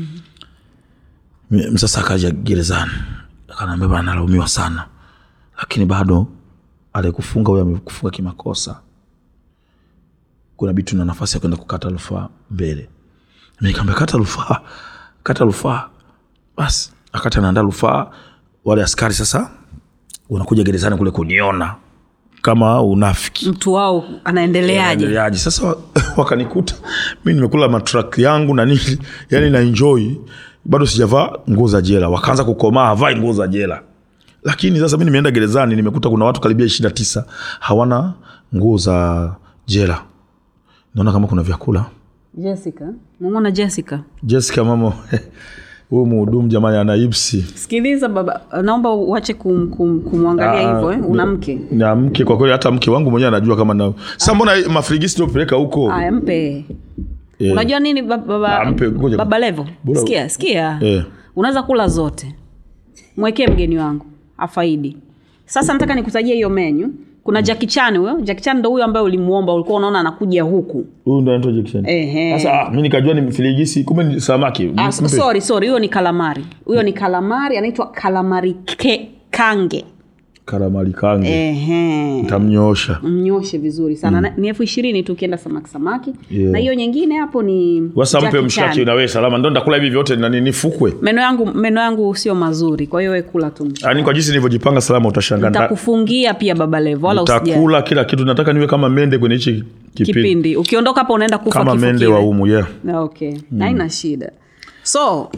S2: mm. msasa akaja gerezani akanaambia bana analaumiwa sana lakini bado aliyekufunga huyo amekufunga kimakosa kuna bitu na nafasi ya kwenda kukata rufaa mbele nikaambia kata rufaa kata rufaa basi akati anaandaa rufaa wale askari sasa wanakuja gerezani kule kuniona kama unafiki
S1: mtu wao anaendeleaje
S2: Endeleaje? sasa wa- wakanikuta mi nimekula matrak yangu na nini yani na enjoy bado sijavaa nguo za jela wakaanza kukomaa havai nguo za jela lakini sasa mi nimeenda gerezani nimekuta kuna watu karibia ishiri na tisa hawana nguo za jela naona kama kuna vyakula
S1: jessica namwona jessica
S2: jessica mama huyu mhudumu jamani ana ipsi
S1: sikiliza baba naomba uache kum, kum, kumwangalia
S2: Ah,
S1: hivyo eh? una mke
S2: na mke kwa kweli hata mke wangu mwenyewe anajua kama na sa mbona mafrigisi topeleka huko
S1: aya mpe
S2: Eh.
S1: unajua nini ba- baba,
S2: Ah, mpe, ngoja.
S1: baba levo
S2: Bora-
S1: sikia sikia
S2: Eh.
S1: unaweza kula zote mwekee mgeni wangu afaidi sasa nataka nikutajia hiyo menyu kuna jakichan huyo jakichan ndo huyo ambaye ulimuomba ulikuwa unaona anakuja huku
S2: huyu ndo anaitwa Jackson.
S1: Ehe.
S2: sasa ah, mi nikajua ni mfirigisi kumbe ni samaki
S1: Ah,
S2: Mpe.
S1: sorry sorry huyo ni kalamari huyo ni kalamari anaitwa kalamari ke, kange
S2: karamali kange
S1: Ehe.
S2: tamnyoosha
S1: mnyoshe vizuri sana mm. ni elfu ishirini tu ukienda samaki samaki
S2: Yeah.
S1: na hiyo nyingine hapo ni
S2: wasa mpe
S1: Jackie
S2: mshaki
S1: Chan.
S2: na wewe salama ndo ndakula hivi vyote nani nifukwe
S1: meno yangu meno yangu sio mazuri kwa hiyo we kula tu
S2: yani kwa jinsi nilivyojipanga salama utashangaa Nita-
S1: nitakufungia pia baba levo wala usijali
S2: nitakula kila kitu nataka niwe kama mende kwenye hichi kipindi
S1: kipindi ukiondoka hapa unaenda kufa
S2: kama
S1: kifo
S2: mende
S1: kile.
S2: wa umu yeah.
S1: Na okay haina shida so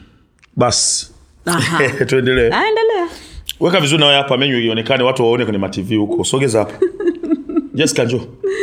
S2: basi
S1: aha.
S2: tuendelee
S1: Ah, endelea
S2: weka vizuri nawe hapa menyu ionekane watu waone kwenye matv huko sogeza hapa jessica njo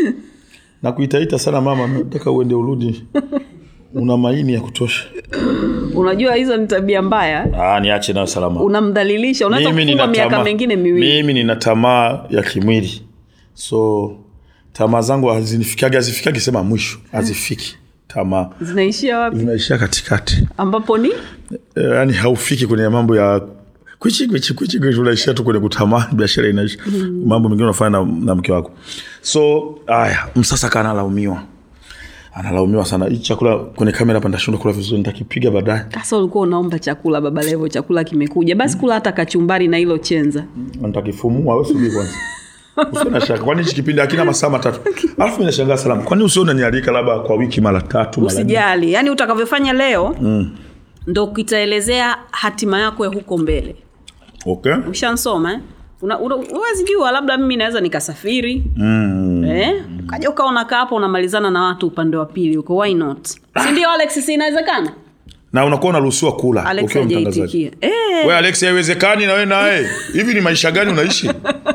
S2: nakuitaita sana mama nataka uende urudi una maini ya kutosha
S1: unajua hizo ni tabia mbaya
S2: ah, niache nayo salama
S1: unamdhalilisha unaweza
S2: mimi
S1: kufungwa
S2: nina
S1: miaka
S2: tamaa
S1: mengine miwili
S2: mimi nina tamaa ya kimwili so tamaa zangu hazinifikagi hazifikagi sema mwisho hazifiki tamaa
S1: zinaishia wapi
S2: zinaishia katikati
S1: ambapo ni
S2: Eh, yaani haufiki kwenye mambo ya kwichi kwichi kwichi kwichi unaishia tu kwenye kutamani biashara inaisha mambo mengine unafanya na, na mke wako so haya msasa kaa analaumiwa analaumiwa sana hii chakula kwenye kamera hapa nitashindwa kula vizuri nitakipiga baadaye
S1: sasa ulikuwa unaomba chakula baba levo chakula kimekuja basi kula hata kachumbari na hilo chenza
S2: nitakifumua wewe subiri kwanza Usiwe na shaka kwani hichi kipindi hakina masaa matatu alafu mi nashangaa salama kwani usio unanialika labda kwa wiki mara tatu mara nne?
S1: usijali yaani utakavyofanya leo mm. ndo kitaelezea hatima yako ya huko mbele
S2: okay
S1: ushansoma eh? Una- una- huwezi jua labda mimi naweza nikasafiri mm. eh? ukaja ukawa unakaa hapo unamalizana na watu upande wa pili huko why not sindio alex si inawezekana
S2: na unakuwa unaruhusiwa kula
S1: alex
S2: ukiwa mtangazaji
S1: hajaitikia eh,
S2: we alex haiwezekani na we naye hivi ni maisha gani unaishi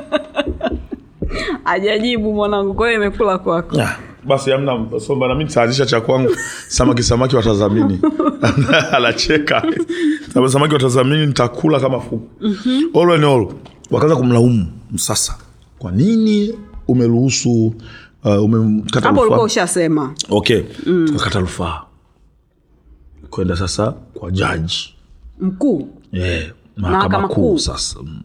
S1: hajajibu mwanangu kwa hiyo imekula kwako
S2: Ah, basi amna somba nami nitaanzisha cha kwangu samaki samaki watazamini anacheka Sama- samaki watazamini nitakula kama fuku mm-hmm. all in all wakaanza kumlaumu msasa kwa nini umeruhusu uh, umekata
S1: hapo ulikuwa
S2: rufaa
S1: ushasema
S2: okay mm. tukakata rufaa kwenda sasa kwa jaji
S1: mkuu
S2: yeah,
S1: Mahakama
S2: mahakama
S1: Kuu.
S2: kuu sasa mm.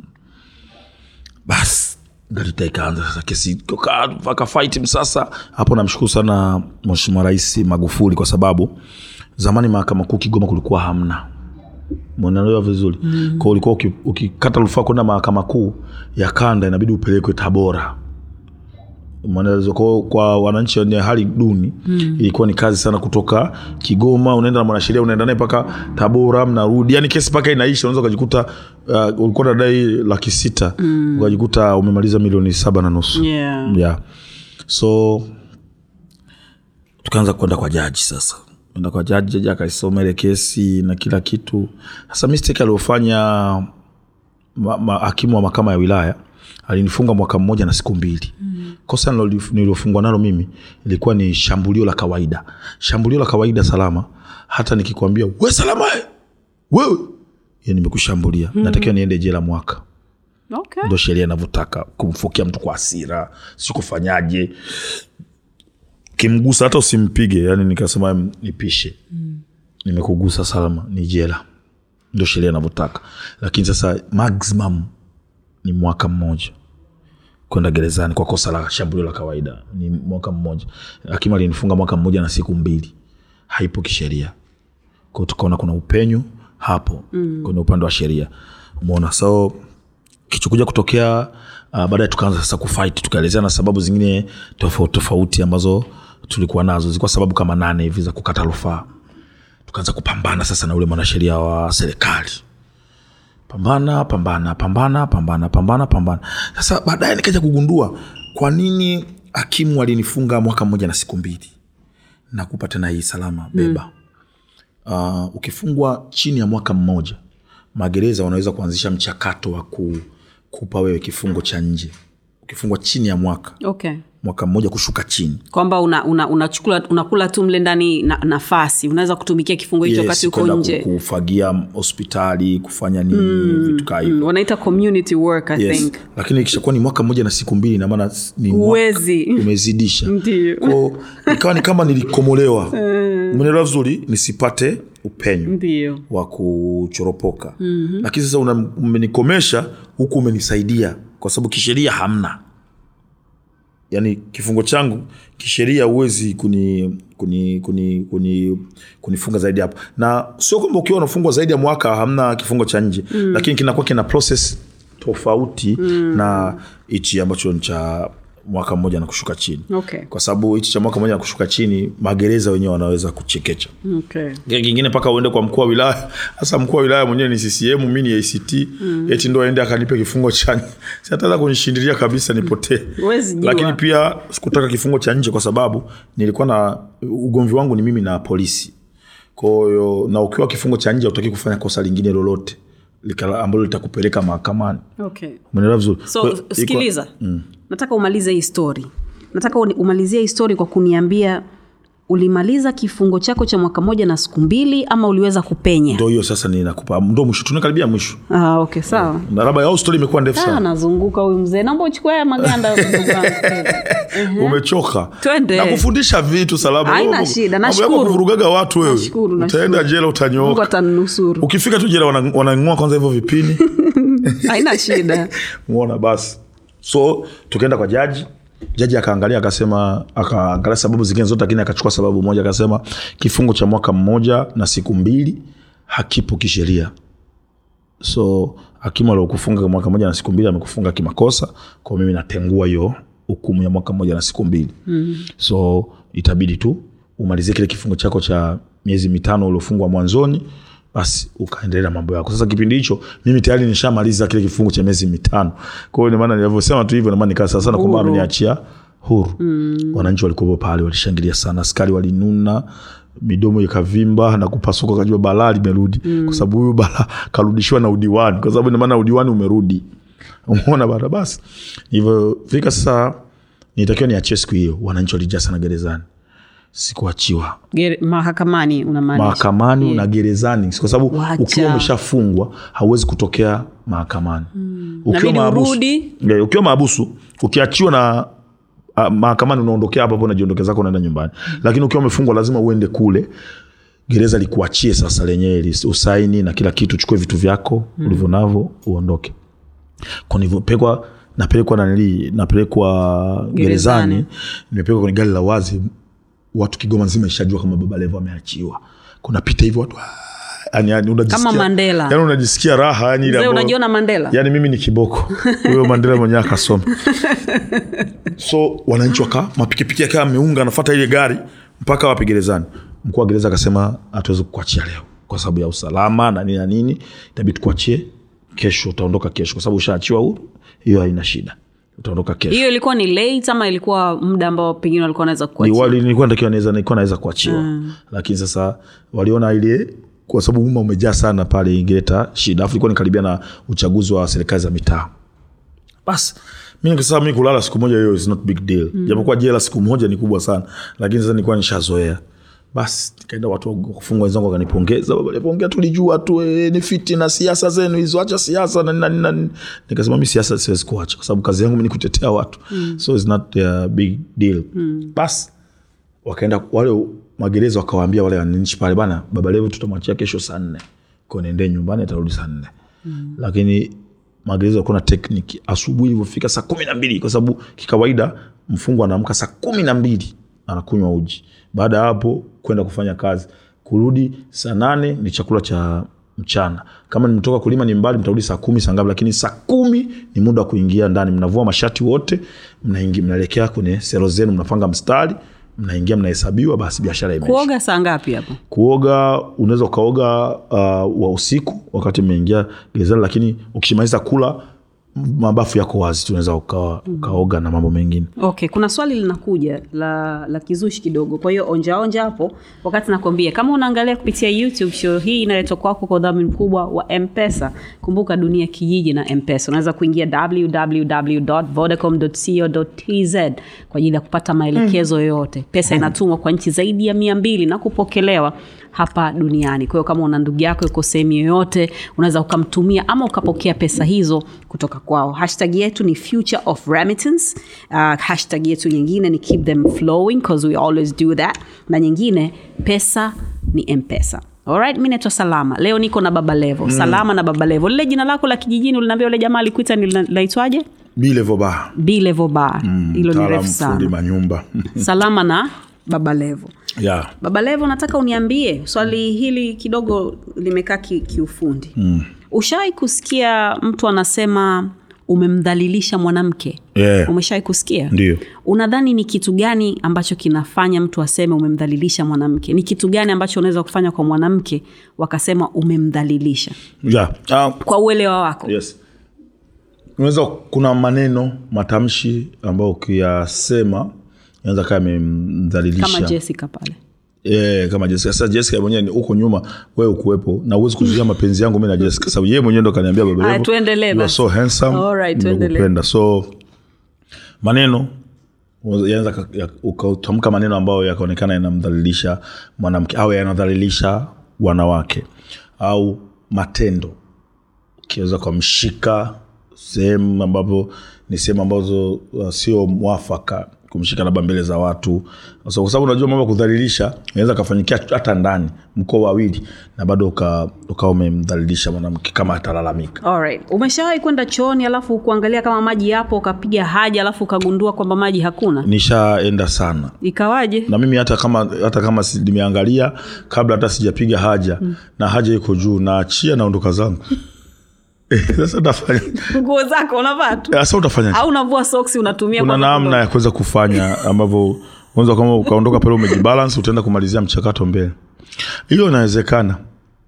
S2: basi garita ikaanza sasa kesi akafaiti msasa hapo namshukuru sana mheshimiwa rais magufuli kwa sababu zamani mahakama kuu kigoma kulikuwa hamna mnaelewa vizuri mm. kwao ulikuwa uki- ukikata rufaa kwenda mahakama kuu ya kanda inabidi upelekwe tabora Mwanaweza- kwa, kwa wananchi wenye hali duni mm. ilikuwa ni kazi sana kutoka kigoma unaenda na mwanasheria unaenda naye mpaka tabora mnarudi yani kesi mpaka inaisha unaweza ukajikuta uh, ulikuwa nadai laki sita mm. ukajikuta umemaliza milioni saba na nusu
S1: yeah.
S2: yeah. so tukaanza kwenda kwa jaji sasa enda kwa jaji jaji akaisoma ile kesi na kila kitu sasa mistake aliofanya ma, ma, hakimu wa mahakama ya wilaya alinifunga mwaka mmoja na siku mbili mm. kosa nilolif- nililofungwa nalo mimi ilikuwa ni shambulio la kawaida shambulio la kawaida salama hata nikikwambia we salama eh, wewe ya nimekushambulia mm. natakiwa niende jela mwaka
S1: okay.
S2: ndo sheria inavyotaka kumfukia mtu kwa hasira sikufanyaje kimgusa hata usimpige yani nikasema "Mm, nipishe mm. nimekugusa salama ni jela ndo sheria inavyotaka lakini sasa maximum ni mwaka mmoja kwenda gerezani kwa kosa la shambulio la kawaida ni mwaka mmoja hakimu alinifunga mwaka mmoja na siku mbili haipo kisheria kwao tukaona kuna upenyo hapo mm. kwenye upande wa sheria umeona so kichokuja kutokea uh, baadaye tukaanza sasa kufight tukaelezea na sababu zingine tofauti tofauti ambazo tulikuwa nazo zilikuwa sababu kama nane hivi za kukata rufaa tukaanza kupambana sasa na ule mwanasheria wa serikali pambana pambana pambana pambana pambana pambana sasa baadaye nikaja kugundua kwa nini hakimu alinifunga mwaka mmoja na siku mbili nakupa tena hii salama beba mm. uh, ukifungwa chini ya mwaka mmoja magereza wanaweza kuanzisha mchakato wa ku, kupa wewe kifungo cha nje ukifungwa chini ya mwaka
S1: okay
S2: mwaka mmoja kushuka chini
S1: kwamba una, una, unachukula unakula tu mle ndani na, nafasi unaweza kutumikia kifungo hicho wakati uko
S2: kwenda ku-
S1: nje
S2: kufagia hospitali kufanya nini vitu kaa hivyo
S1: Mm, wanaita community work i
S2: yes.
S1: think
S2: lakini ikishakuwa ni mwaka mmoja na siku mbili inamaana ni mwaka-
S1: Huwezi.
S2: umezidisha
S1: Ndio.
S2: Ko, ikawa ni kama nilikomolewa umeelewa vizuri nisipate upenyo
S1: ndio
S2: wa kuchoropoka mm-hmm. lakini sasa una- umenikomesha huku umenisaidia kwa sababu kisheria hamna yaani kifungo changu kisheria huwezi kuni kuni kuni kuni kunifunga zaidi hapo na sio kwamba ukiwa unafungwa zaidi ya mwaka hamna kifungo cha nje mm. lakini kinakuwa kina process tofauti mm. na hichi ambacho ni cha mwaka mmoja na kushuka chini
S1: okay
S2: kwa sababu hichi cha mwaka mmoja na kushuka chini magereza wenyewe wanaweza kuchekecha
S1: okay
S2: Kile kingine mpaka uende kwa mkuu wa wilaya hasa mkuu wa wilaya mwenyewe ni ccm mi ni act mm. eti ndo aende akanipe kifungo cha siataweza kunishindilia kabisa nipotee
S1: Huwezi jua.
S2: lakini pia sikutaka kifungo cha nje kwa sababu nilikuwa na ugomvi wangu ni mimi na polisi kwahiyo na ukiwa kifungo cha nje utaki kufanya kosa lingine lolote lika- ambalo litakupeleka mahakamani
S1: okay
S2: umeelewa vizuri
S1: so
S2: Kwa- iko-
S1: sikiliza nataka umalize hii story nataka uni- umalizie hii story kwa kuniambia ulimaliza kifungo chako cha mwaka moja na siku mbili ama uliweza kupenya
S2: ndo hiyo sasa ninakupa ndo mwisho tunakaribia mwisho
S1: ah, okay sawa
S2: na labda au stori imekuwa ndefu
S1: Ah,
S2: sana
S1: anazunguka huyu mzee naomba uchukue haya maganda ndugu wangu.
S2: umechoka
S1: Twende.
S2: nakufundisha vitu salama
S1: Haina
S2: Mambo-
S1: shida,
S2: mambo yako
S1: nashukuru.
S2: kuvurugaga watu wewe
S1: Nashukuru, nashukuru.
S2: utaenda jela
S1: mungu
S2: utanyooka
S1: atanusuru
S2: ukifika tu jela wana- wanang'oa kwanza hivyo vipini
S1: haina shida
S2: muona basi so tukaenda kwa jaji jaji akaangalia akasema akaangalia sababu zingine zote lakini akachukua sababu moja akasema kifungo cha mwaka mmoja na siku mbili hakipo kisheria so hakimu aliokufunga mwaka mmoja na siku mbili amekufunga kimakosa kwa mimi natengua hiyo hukumu ya mwaka mmoja na siku mbili mm. so itabidi tu umalizie kile kifungo chako cha miezi mitano uliofungwa mwanzoni basi ukaendelea na mambo yako sasa kipindi hicho mimi tayari nishamaliza kile kifungo cha miezi mitano kwa hiyo ndio maana nilivyosema tu hivyo ndio maana nikaa sana kwamba
S1: Huru.
S2: ameniachia huru mm. wananchi walikuwepo pale walishangilia sana askari walinuna midomo ikavimba na kupasuka kajua balaa limerudi mm. kwa sababu huyu balaa karudishiwa na udiwani kwa sababu ndio maana udiwani umerudi umeona bana basi ilivyofika sasa nitakiwa niachie siku hiyo wananchi walijaa sana gerezani sikuachiwa
S1: Gere- mahakamani unamaanisha
S2: mahakamani na gerezani kwa sababu
S1: Wacha.
S2: ukiwa umeshafungwa hauwezi kutokea mahakamani mm.
S1: Inabidi urudi.
S2: yeah, ukiwa maabusu ukiachiwa na uh, mahakamani unaondokea hapo hapo unajiondokea zako unaenda nyumbani mm. lakini ukiwa umefungwa lazima uende kule gereza likuachie sasa lenyewe lis- usaini na kila kitu uchukue vitu vyako mm. ulivyo navyo uondoke kwa nilivyopelekwa napelekwa nanili napelekwa
S1: Gerezani.
S2: gerezani nimepelekwa kwenye gari la wazi watu kigoma nzima ishajua kama baba levo ameachiwa kunapita hivyo watu "Ah." yani, yani, unajisikia,
S1: Kama Mandela.
S2: yani unajisikia raha yani, ile
S1: mzee
S2: ambayo-
S1: unajiona mandela
S2: yani mimi ni kiboko huyo mandela mwenyewe akasoma so wananchi waka mapikipiki akawa ameunga anafata ile gari mpaka wapi gerezani mkuu wa gereza akasema hatuwezi kukuachia leo kwa sababu ya usalama na nini na nini itabidi tukuachie kesho utaondoka kesho kwa sababu ushaachiwa huru hiyo haina shida utaondoka kesho
S1: hiyo ilikuwa ni late ama ilikuwa muda ambao pengine walikuwa wanaweza
S2: Ni
S1: kuachia
S2: wali- nilikuwa natakiwa naweza nilikuwa naweza kuachiwa mm. lakini sasa waliona ile kwa sababu umma umejaa sana pale ingeleta shida afu ilikuwa nikaribia na uchaguzi wa serikali za mitaa basi mi nikasema mi kulala siku moja hiyo is not big deal mm. japokuwa jela siku moja ni kubwa sana lakini sasa nilikuwa nishazoea basi nikaenda watu wa kufungwa wenzangu wakanipongeza baba Levo, ongea tulijua tu eh, ni fiti na siasa zenu hizo acha siasa na nini na nini na nini nikasema mi siasa siwezi kuacha kwa sababu kazi yangu mi ni kutetea watu mm. so it's not a big deal mm. basi wakaenda wale magereza wakawaambia wale wananchi pale bana baba levo tutamwachia kesho saa nne ko nendee nyumbani atarudi saa nne mm. lakini magereza walikuwa na tekniki asubuhi ilivyofika saa kumi na mbili kwa sababu kikawaida mfungwa anaamka saa kumi na mbili anakunywa uji baada ya hapo kwenda kufanya kazi kurudi saa nane ni chakula cha mchana kama nimetoka kulima ni mbali mtarudi saa kumi saa ngapi lakini saa kumi ni muda wa kuingia ndani mnavua mashati wote mnaingi- mnaelekea kwenye sero zenu mnapanga mstari mnaingia mnahesabiwa basi biashara imeisha
S1: kuoga saa ngapi hapo
S2: kuoga unaweza ukaoga uh, wa usiku wakati umeingia gerezani lakini ukishimaliza kula mabafu yako wazi tunaweza ukawa ukaoga na mambo mengine
S1: okay kuna swali linakuja la la kizushi kidogo kwa hiyo onjaonja hapo wakati nakwambia kama unaangalia kupitia youtube show hii inaletwa kwako kwa udhamini mkubwa wa mpesa kumbuka dunia kijiji na mpesa unaweza kuingia www.vodacom.co.tz kwa ajili ya kupata maelekezo yoyote pesa inatumwa kwa nchi zaidi ya mia mbili na kupokelewa hapa duniani kwa hiyo kama una ndugu yako yuko sehemu yoyote unaweza ukamtumia ama ukapokea pesa hizo kutoka kwao hashtag yetu ni future of remittance uh, hashtag yetu nyingine ni keep them flowing cause we always do that na nyingine pesa ni mpesa Alright, mi naitwa salama leo niko na baba levo mm. salama na baba levo lile jina lako la kijijini ulinaambia ule jamaa alikuita ni laitwaje
S2: bilevoba
S1: bilevo bar hilo ni refu
S2: fundi
S1: sana
S2: manyumba
S1: salama na baba levo
S2: yeah.
S1: baba levo nataka uniambie swali hili kidogo limekaa ki, kiufundi mm. ushawai kusikia mtu anasema umemdhalilisha mwanamke
S2: Yeah.
S1: umeshawai kusikia
S2: Ndio.
S1: unadhani ni kitu gani ambacho kinafanya mtu aseme umemdhalilisha mwanamke ni kitu gani ambacho unaweza kufanya kwa mwanamke wakasema umemdhalilisha
S2: Yeah. Uh,
S1: kwa uelewa wako
S2: yes unaweza kuna maneno matamshi ambayo ukiyasema yanaweza kaa
S1: kama
S2: yamemdhalilisha
S1: jessica pale
S2: Yeah, kama Jessica. Sasa Jessica mwenyewe ni huko nyuma wewe ukuwepo na uwezi kuzuia mapenzi yangu mimi na Jessica sababu yeye mwenyewe ndo kaniambia baba
S1: Aya,
S2: Levo,
S1: tuendelee
S2: you are
S1: basi.
S2: so handsome
S1: Alright, tuendelee.
S2: nimekupenda so maneno yanaweza ka- ya- ukatamka maneno ambayo yakaonekana yanamdhalilisha mwanamke au yanadhalilisha wanawake au matendo ukiweza kumshika sehemu ambapo ni sehemu ambazo uh, sio mwafaka kumshika labda mbele za watu so, kwa sababu unajua mambo ya kudhalilisha inaweza kafanyikia hata ndani mkoa wawili na bado ukawa uka umemdhalilisha mwanamke kama atalalamika
S1: Alright. umeshawahi kwenda chooni alafu kuangalia kama maji yapo ukapiga haja alafu ukagundua kwamba maji hakuna
S2: nishaenda sana
S1: ikawaje
S2: na mimi hata kama hata kama si- nimeangalia kabla hata sijapiga haja mm. na haja iko juu naachia naondoka zangu Eh, sasa utafanya
S1: nguo zako unavaa tu
S2: sasa utafanya
S1: au unavua soksi unatumia
S2: kuna
S1: kwanza
S2: namna ya kuweza kufanya ambavyo unaweza kama ukaondoka pale umejibalance utaenda kumalizia mchakato mbele hiyo inawezekana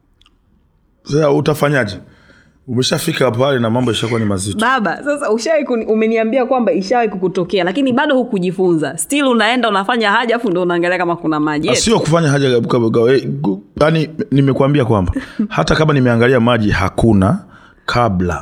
S2: sasa utafanyaje umeshafika pale na mambo ishakuwa ni mazito
S1: baba sasa ushawai kuni- umeniambia kwamba ishawai kukutokea lakini bado hukujifunza still unaenda unafanya haja afu ndo unaangalia kama kuna maji Yes.
S2: sio kufanya haja gabu- gabu- gabu- eh, gu- yaani nimekuambia kwamba hata kama nimeangalia maji hakuna kabla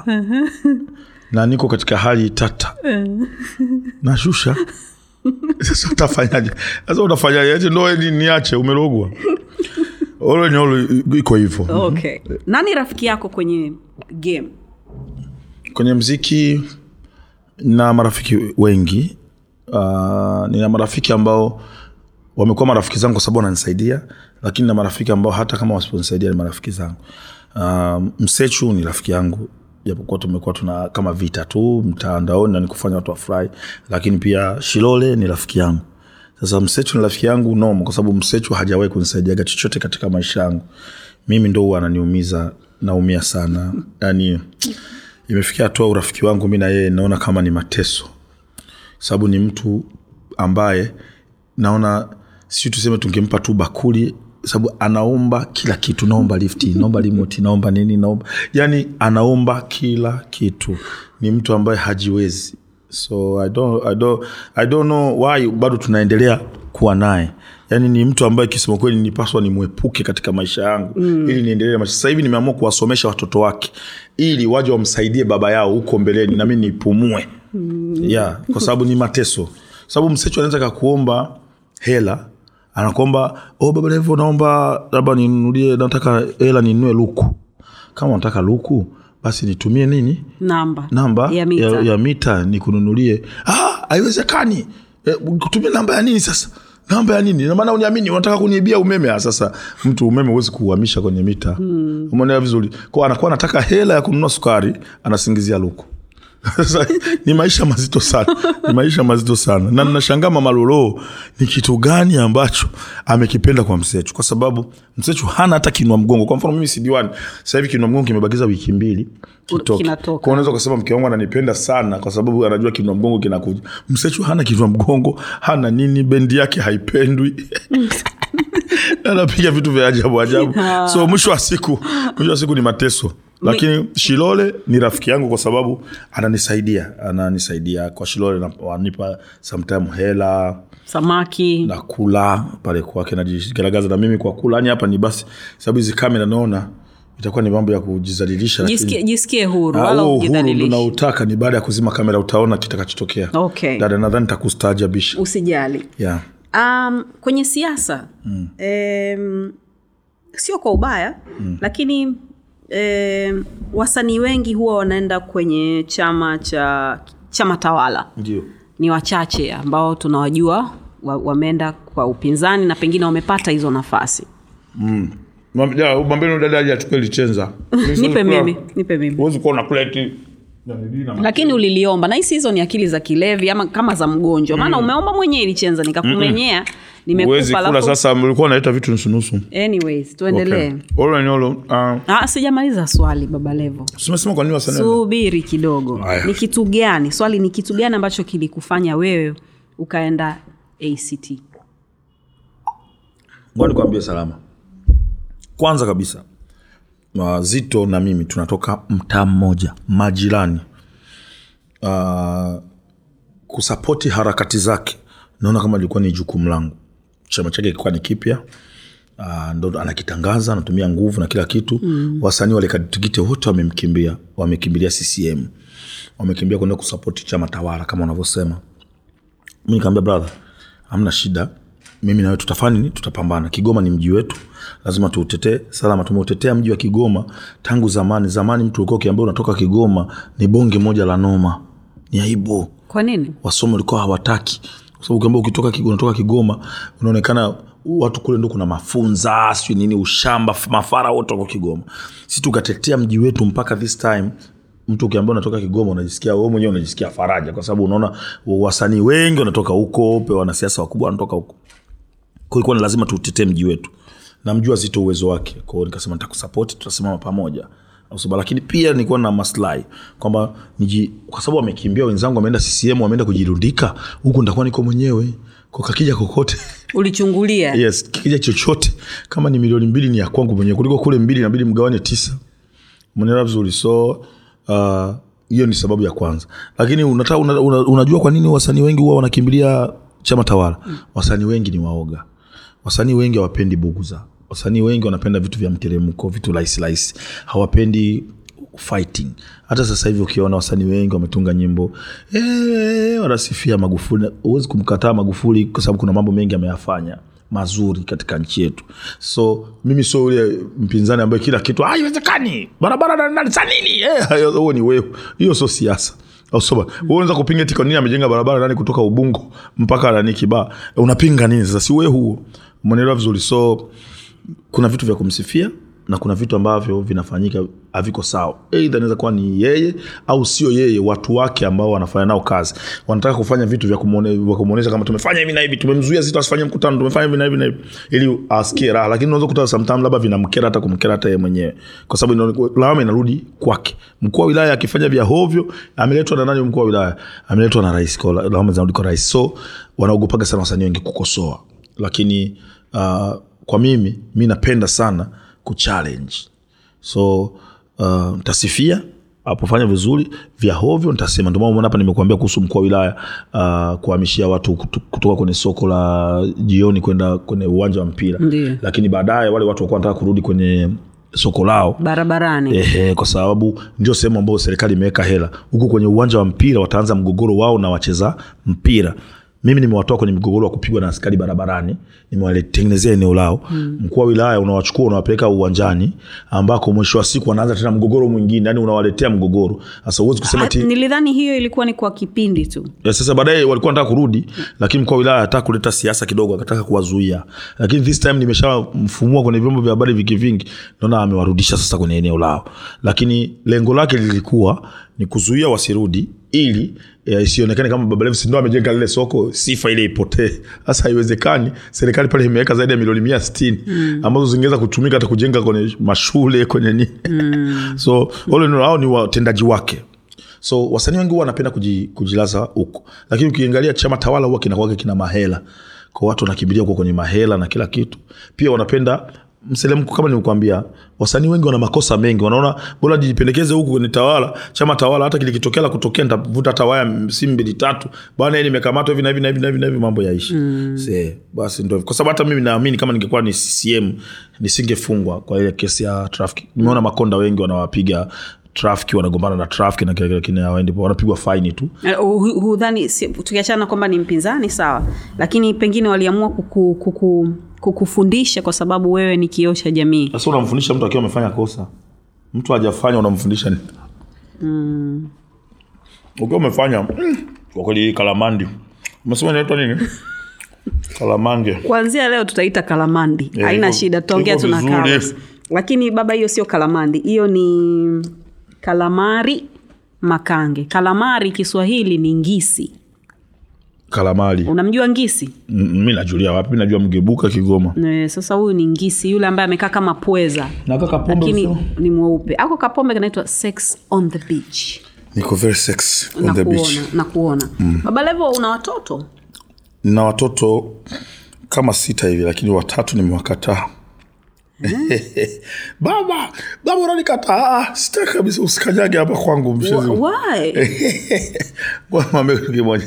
S2: na niko katika hali tata nashusha sasa utafanyaje sasa utafanyaje eti ndo ni- niache umerogwa olo ni olo iko hivyo
S1: okay nani rafiki yako kwenye game
S2: kwenye mziki na marafiki wengi uh, nina marafiki ambao wamekuwa marafiki zangu kwa sababu wananisaidia lakini na marafiki ambao hata kama wasiponisaidia ni marafiki zangu uh, msechu ni rafiki yangu japokuwa tumekuwa tuna kama vita tu mtandaoni na nikufanya watu wafurahi lakini pia shilole ni rafiki yangu sasa msechu ni rafiki yangu noma kwa sababu msechu hajawahi kunisaidiaga chochote katika maisha yangu mimi ndo huwa ananiumiza naumia sana yani imefikia hatua urafiki wangu mi na yeye naona kama ni mateso sababu ni mtu ambaye naona si tuseme tungempa tu bakuli sababu anaomba kila kitu naomba lifti naomba limoti naomba nini naomba yani anaomba kila kitu ni mtu ambaye hajiwezi so I don't, I don't, I don't know why bado tunaendelea kuwa naye yaani ni mtu ambaye kisema kweli nipaswa nimwepuke katika maisha yangu mm. ili niendelee na maisha sasa hivi nimeamua kuwasomesha watoto wake ili waje wamsaidie baba yao huko mbeleni nami nipumue mm. yeah, kwa sababu ni mateso sababu msecho anaweza kakuomba hela anakuomba oh, baba levo naomba labda ninunulie nataka hela ninunue luku kama unataka luku basi nitumie nini
S1: namba
S2: namba
S1: ya mita.
S2: ya, ya mita nikununulie ah, haiwezekani e, kutumia namba ya nini sasa namba ya nini namaana uniamini unataka kuniibia umeme ah, sasa mtu umeme huwezi kuuhamisha kwenye mita hmm. umeelewa vizuri kwa anakuwa anataka hela ya kununua sukari anasingizia luku Sasa ni maisha mazito sana ni maisha mazito sana na nashangaa mama lolo ni kitu gani ambacho amekipenda kwa msechu kwa sababu msechu hana hata kinua mgongo kwa mfano mimi si diwani sasa hivi kinua mgongo kimebakiza wiki mbili kitoke.
S1: Kinatoka.
S2: Kwa unaweza kusema mke wangu ananipenda sana kwa sababu anajua kinua mgongo kinakuja msechu hana kinua mgongo hana nini bendi yake haipendwi anapiga vitu vya ajabu ajabu so mwisho wa siku mwisho wa siku ni mateso lakini shilole ni rafiki yangu kwa sababu ananisaidia ananisaidia kwa shilole na- wanipa sometime hela
S1: samaki
S2: na kula pale kwake najigaragaza na mimi kwa kula yani hapa ni basi sababu hizi kamera naona itakuwa ni mambo ya kujizalilisha lakini-
S1: jisikie, jisikie huru
S2: Ah,
S1: wala
S2: huo uhuru
S1: ujidhalilishe
S2: unaotaka ni baada ya kuzima kamera utaona kitakachotokea
S1: Okay.
S2: dada nadhani takustaajabisha
S1: usijali
S2: yeah.
S1: um, kwenye siasa mm. um, sio kwa ubaya mm. lakini um, wasanii wengi huwa wanaenda kwenye chama cha chama tawala
S2: ndio
S1: ni wachache ambao tunawajua wa- wameenda kwa upinzani na pengine wamepata hizo nafasi
S2: mambeno dada aje achukue lichenza
S1: nipe mimi nipe mimi
S2: huwezi kuwa unakula eti nanili na
S1: lakini uliliomba na hisi hizo ni akili za kilevi ama kama za mgonjwa maana umeomba mwenyewe ilichenza nikakumenyea
S2: huwezi
S1: nimekupa
S2: kula
S1: alafu
S2: sasa mlikuwa unaleta vitu nusunusu
S1: anyways tuendelee
S2: All in all, uh,
S1: Ah, sijamaliza swali baba levo
S2: simesema kwa nini wasanii
S1: subiri kidogo
S2: Haya.
S1: ni kitu gani swali ni kitu gani ambacho kilikufanya wewe ukaenda act
S2: ngoja nikwambie salama kwanza kabisa uh, zito na mimi tunatoka mtaa mmoja majirani uh, kusapoti harakati zake naona kama ilikuwa ni jukumu langu chama chake kilikuwa ni kipya uh, ndo anakitangaza anatumia nguvu na kila kitu mm. wasanii wale katikite wote wamemkimbia wamekimbilia ccm wamekimbia kwenda kusapoti chama tawala kama unavyosema mi nikaambia brother hamna shida mimi nawe tutafanya nini tutapambana kigoma ni mji wetu lazima tuutetee salama tumeutetea mji wa kigoma tangu zamani zamani mtu ulikuwa ukiambia unatoka kigoma ni bonge moja la noma ni aibu
S1: kwa nini
S2: wasomi walikuwa hawataki kwa sababu ukiambia ukitoka Kigoma- unatoka kigoma unaonekana watu kule ndo kuna mafunza sijui nini ushamba f- mafara wote wako kigoma si tukatetea mji wetu mpaka this time mtu ukiambia unatoka kigoma unajisikia wewe mwenyewe unajisikia faraja kwa sababu unaona wasanii wengi wanatoka huko pe wanasiasa wakubwa wanatoka huko kwa ilikuwa ni lazima tuutetee mji wetu namjua zito uwezo wake kwao nikasema nitakusapoti tutasimama pamoja Au sababu- lakini pia nilikuwa na maslahi kwamba niji kwa sababu wamekimbia wenzangu wameenda ccm wameenda kujirundika huku nitakuwa niko mwenyewe kwa kakija kokote
S1: ulichungulia
S2: yes kikija chochote kama ni milioni mbili ni ya kwangu mwenyewe kuliko kule mbili inabidi mgawane tisa mwenelewa vizuri so uh, hiyo ni sababu ya kwanza lakini unata, una, una, unajua kwa nini wasanii wengi huwa wanakimbilia chama tawala mm. wasanii wengi ni waoga wasanii wengi hawapendi buguza wasanii wengi wanapenda vitu vya mteremko vitu rahisi rahisi hawapendi fighting hata sasa hivi ukiona wasanii wengi wametunga nyimbo eh, wanasifia magufuli huwezi kumkataa magufuli kwa sababu kuna mambo mengi ameyafanya mazuri katika nchi yetu so mimi sio ule mpinzani ambaye kila kitu "Ah, haiwezekani barabara na- na- za nini Eh, huo ni wewe hiyo sio siasa au soba wewe unaweza kupinga eti kwa nini amejenga barabara nani kutoka ubungo mpaka nani kibaa unapinga nini sasa si wewe huo umeelewa vizuri so kuna vitu vya kumsifia na kuna vitu ambavyo vinafanyika haviko sawa eidha inaweza kuwa ni yeye au sio yeye watu wake ambao wanafanya nao kazi wanataka kufanya vitu vya kumuone- vya kumwonyesha kama tumefanya hivi na hivi tumemzuia zito asifanye mkutano tumefanya hivi na hivi na hivi ili asikie raha lakini unaweza kuta sometime labda vinamkera hata kumkera hata yeye mwenyewe kwa sababu inaone- lawama inarudi kwake mkuu wa wilaya akifanya vya hovyo ameletwa na nani mkuu wa wilaya ameletwa na rais kwa lawama zinarudi kwa rais so wanaogopaga sana wasanii wengi kukosoa lakini uh, kwa mimi mi napenda sana kuchallenge so uh, ntasifia apofanya vizuri vya hovyo ntasema ndio maana umeona hapa nimekuambia kuhusu mkuu wa wilaya uh, kuhamishia watu kutu- kutoka kwenye soko la jioni kwenda kwenye uwanja wa mpira
S1: Ndiyo.
S2: lakini baadaye wale watu wakuwa wanataka kurudi kwenye soko lao
S1: barabarani
S2: Ehe, kwa sababu ndio sehemu ambayo serikali imeweka hela huku kwenye uwanja wa mpira wataanza mgogoro wao na wacheza mpira mimi nimewatoa kwenye mgogoro wa kupigwa na askari barabarani nimewatengenezea eneo lao mm. mkuu wa wilaya unawachukua unawapeleka uwanjani ambako mwisho wa siku wanaanza tena mgogoro mwingine yani unawaletea mgogoro sasa huwezi kusema
S1: Ah,
S2: ti
S1: nilidhani hiyo ilikuwa ni kwa kipindi tu
S2: Ya, sasa baadaye walikuwa nataka kurudi lakini mkuu wa wilaya ataka kuleta siasa kidogo akataka kuwazuia lakini this time nimeshamfumua kwenye vyombo vya habari viki vingi naona amewarudisha sasa kwenye eneo lao lakini lengo lake lilikuwa ni kuzuia wasirudi ili eh, isionekane kama Baba Levo si ndo amejenga lile soko sifa ile ipotee sasa haiwezekani serikali pale imeweka zaidi ya milioni mia sitini mm. ambazo zingeweza kutumika hata kujenga kwenye mashule kwenye nini mm. so wale ni- hao ni watendaji wake so wasanii wengi huwa wanapenda kuji, kujilaza huko lakini ukiangalia chama tawala huwa kinakuwaga kina mahela kwa watu wanakimbilia huko kwenye mahela na kila kitu pia wanapenda mselemko kama nilikuambia wasanii wengi wana makosa mengi wanaona bora jipendekeze huku kwenye tawala chama tawala hata kilikitokea la kutokea nitavuta hata waya si mbili tatu bwana hii nimekamatwa hivi na hivi na hivi na hivi na hivi mambo yaishi mm. Se, basi ndo hivyo. kwa sababu hata mimi naamini kama ningekuwa ni CCM nisingefungwa kwa ile kesi ya traffic nimeona makonda wengi wanawapiga trafiki wanagombana na trafiki na kile kile kile hawaendi wanapigwa faini tu
S1: Eh, hu- hudhani si- tukiachana kwamba ni mpinzani sawa lakini pengine waliamua kuku, kuku, kukufundisha kwa sababu wewe ni kioo cha jamii
S2: sasa unamfundisha mtu akiwa amefanya kosa mtu hajafanya unamfundisha nini ukiwa umefanya mm, kwa kweli hii kalamandi umesema inaitwa nini kalamange
S1: kuanzia leo tutaita kalamandi
S2: Eh,
S1: haina
S2: iko-
S1: shida tutaongea
S2: iko
S1: tuna
S2: vizuri.
S1: Carlos. lakini baba hiyo sio kalamandi hiyo ni kalamari makange kalamari kiswahili ni ngisi
S2: kalamali
S1: unamjua ngisi
S2: Mm, mi najulia wapi mi najua mgebuka kigoma
S1: e, sasa huyu ni ngisi yule ambaye amekaa kama pweza
S2: nakaka
S1: lakini ni mweupe ako kapombe kanaitwa sex on the beach
S2: niko very sex on
S1: na
S2: the beach
S1: kuona, na kuona. Mm. baba levo una watoto
S2: na watoto kama sita hivi lakini watatu nimewakataa baba baba unanikataa sitaki kabisa usikanyage hapa kwangu mchezi
S1: Why?
S2: mwambie kitu kimoja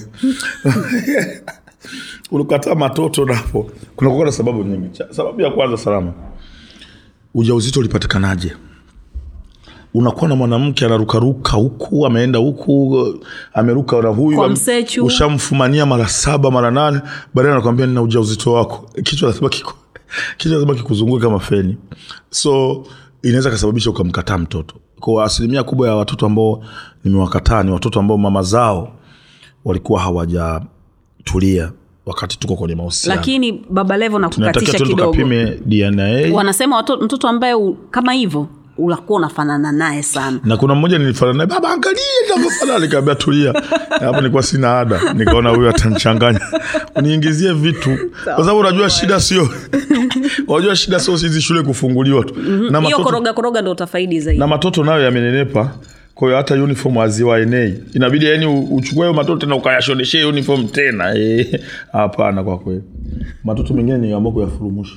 S2: ulikataa matoto napo kunakuwa na sababu nyingi Cha- sababu ya kwanza salama ujauzito ulipatikanaje unakuwa na mwanamke anarukaruka huku ameenda huku ameruka na huyu
S1: Kwa
S2: am-
S1: msechu.
S2: ushamfumania mara saba mara nane baadaye anakwambia nina ujauzito wako kichwa lazima kiko kichwa lazima kikuzunguke kama feni so inaweza kasababisha ukamkataa mtoto kwa asilimia kubwa ya watoto ambao nimewakataa ni watoto ambao mama zao walikuwa hawajatulia wakati tuko kwenye mahusiano
S1: lakini baba levo
S2: tunatakiwa
S1: nakukatisha
S2: tuende
S1: kidogo
S2: tukapime dna
S1: wanasema watoto, mtoto ambaye u, kama hivyo unakuwa unafanana naye sana
S2: na kuna mmoja nilifana naye baba angalie navyofanana nikaambia tulia hapo nilikuwa sina ada nikaona huyu atanichanganya uniingizie vitu kwa sababu unajua shida sio unajua shida sio hizi shule kufunguliwa tu na
S1: hiyo
S2: matoto,
S1: koroga koroga ndo utafaidi zaidi
S2: na matoto nayo yamenenepa kwa hiyo hata uniform haziwaenei inabidi yani u- uchukue hayo matoto tena ukayashoneshee uniform tena Eh, hapana kwa kweli matoto mengine ni ambao kuyafurumusha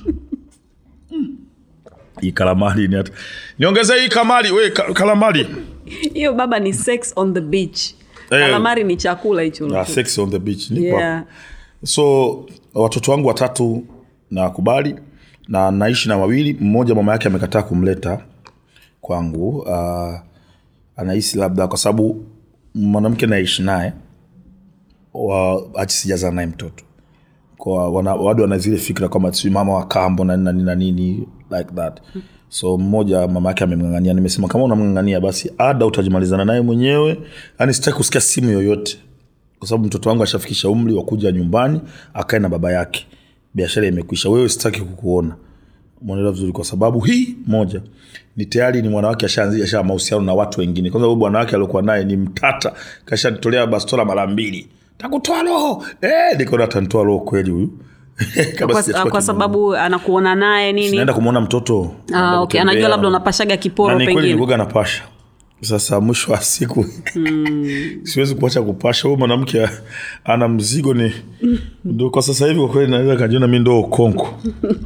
S2: hii kalamari ni hata niongeze hii kamari we ka, kalamari
S1: hiyo baba ni sex on the beach
S2: Eh.
S1: kalamari ni chakula hicho
S2: Ah, sex on the beach Niko
S1: yeah.
S2: hapa. so watoto wangu watatu nakubali na naishi na wawili mmoja mama yake amekataa kumleta kwangu uh, anahisi labda kwa sababu mwanamke naishi naye wa- ati sijazaa naye mtoto kwa wana, wadu wana zile fikra kwamba si mama wa kambo na nini na nini na nini like that so mmoja mama yake amemngangania nimesema kama unamngangania basi ada utajimalizana naye mwenyewe yani sitaki kusikia simu yoyote kwa sababu mtoto wangu ashafikisha umri wa kuja nyumbani akae na baba yake biashara imekwisha wewe sitaki kukuona mwanaelewa vizuri kwa sababu hii moja ni tayari ni mwanawake ashaanzia asha mahusiano na watu wengine kwanza huyu bwana wake aliokuwa naye ni mtata kashanitolea bastola mara mbili takutoa roho eh, nikaona atanitoa roho kweli huyu Kabla
S1: kwa,
S2: sijachukua
S1: kwa
S2: kitu.
S1: sababu anakuona naye nini
S2: naenda kumwona mtoto
S1: ah,
S2: naenda
S1: okay.
S2: kutembea.
S1: anajua labda unapashaga kiporo
S2: Na ni kweli
S1: pengine
S2: nilikuwaga napasha sasa mwisho wa siku siwezi kuacha kupasha huyu mwanamke ana mzigo ni ndo kwa sasa hivi kwa kweli naweza kajiona mi ndo ukonko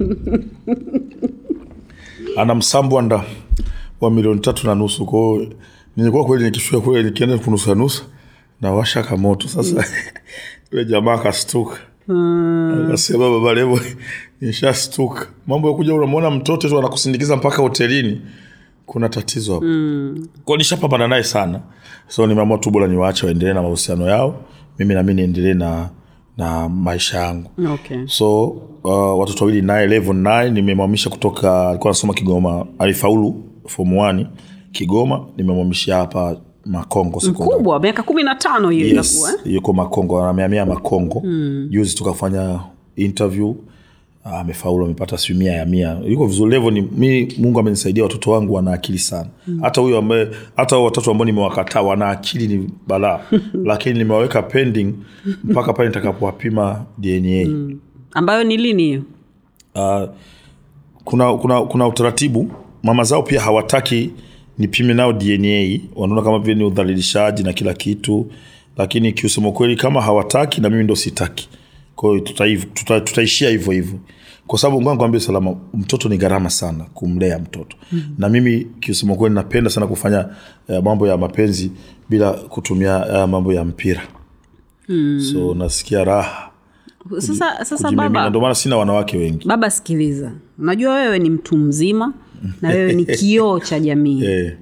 S2: ana msambwanda wa milioni tatu na nusu kwao nilikuwa kweli nikifika kule nikienda kunusa nusa nawasha kamoto sasa yule jamaa akastuka akasema baba levo nishastuka mambo ya kuja unamwona mtoto tu anakusindikiza mpaka hotelini kuna tatizo hapo mm. kwao nishapambana naye sana so nimeamua tu bora niwaache waendelee na mahusiano yao mimi nami niendelee na na maisha yangu
S1: okay.
S2: so uh, watoto wawili naye level 9 nimemwamisha kutoka alikuwa anasoma kigoma alifaulu form 1 kigoma nimemwamisha hapa makongo sekondari
S1: kubwa miaka kumi na tano hiyo
S2: yes,
S1: inakuwa eh?
S2: yuko makongo ameamia makongo mm. juzi tukafanya interview ah, amefaulu amepata siu mia ya mia yuko vizuri levo ni mi mungu amenisaidia watoto wangu wana akili sana hata huyo ambaye hata hao watatu ambao nimewakataa wana akili ni balaa lakini nimewaweka pending mpaka pale nitakapowapima dna mm.
S1: ambayo ni lini hiyo
S2: uh, kuna, kuna, kuna utaratibu mama zao pia hawataki nipime nao dna wanaona kama vile ni udhalilishaji na kila kitu lakini kiusema kweli kama hawataki na mimi ndo sitaki kwahiyo tutaishia tuta, tutaishia hivyo hivyo kwa sababu ngoja nikwambie salama mtoto ni gharama sana kumlea mtoto mm-hmm. na mimi kiusema kweli napenda sana kufanya uh, mambo ya mapenzi bila kutumia uh, mambo ya mpira mm. so nasikia raha
S1: sasa, sasa
S2: kujimimina.
S1: baba
S2: ndio maana sina wanawake wengi
S1: baba sikiliza unajua wewe ni mtu mzima na wewe ni kioo cha jamii
S2: eh,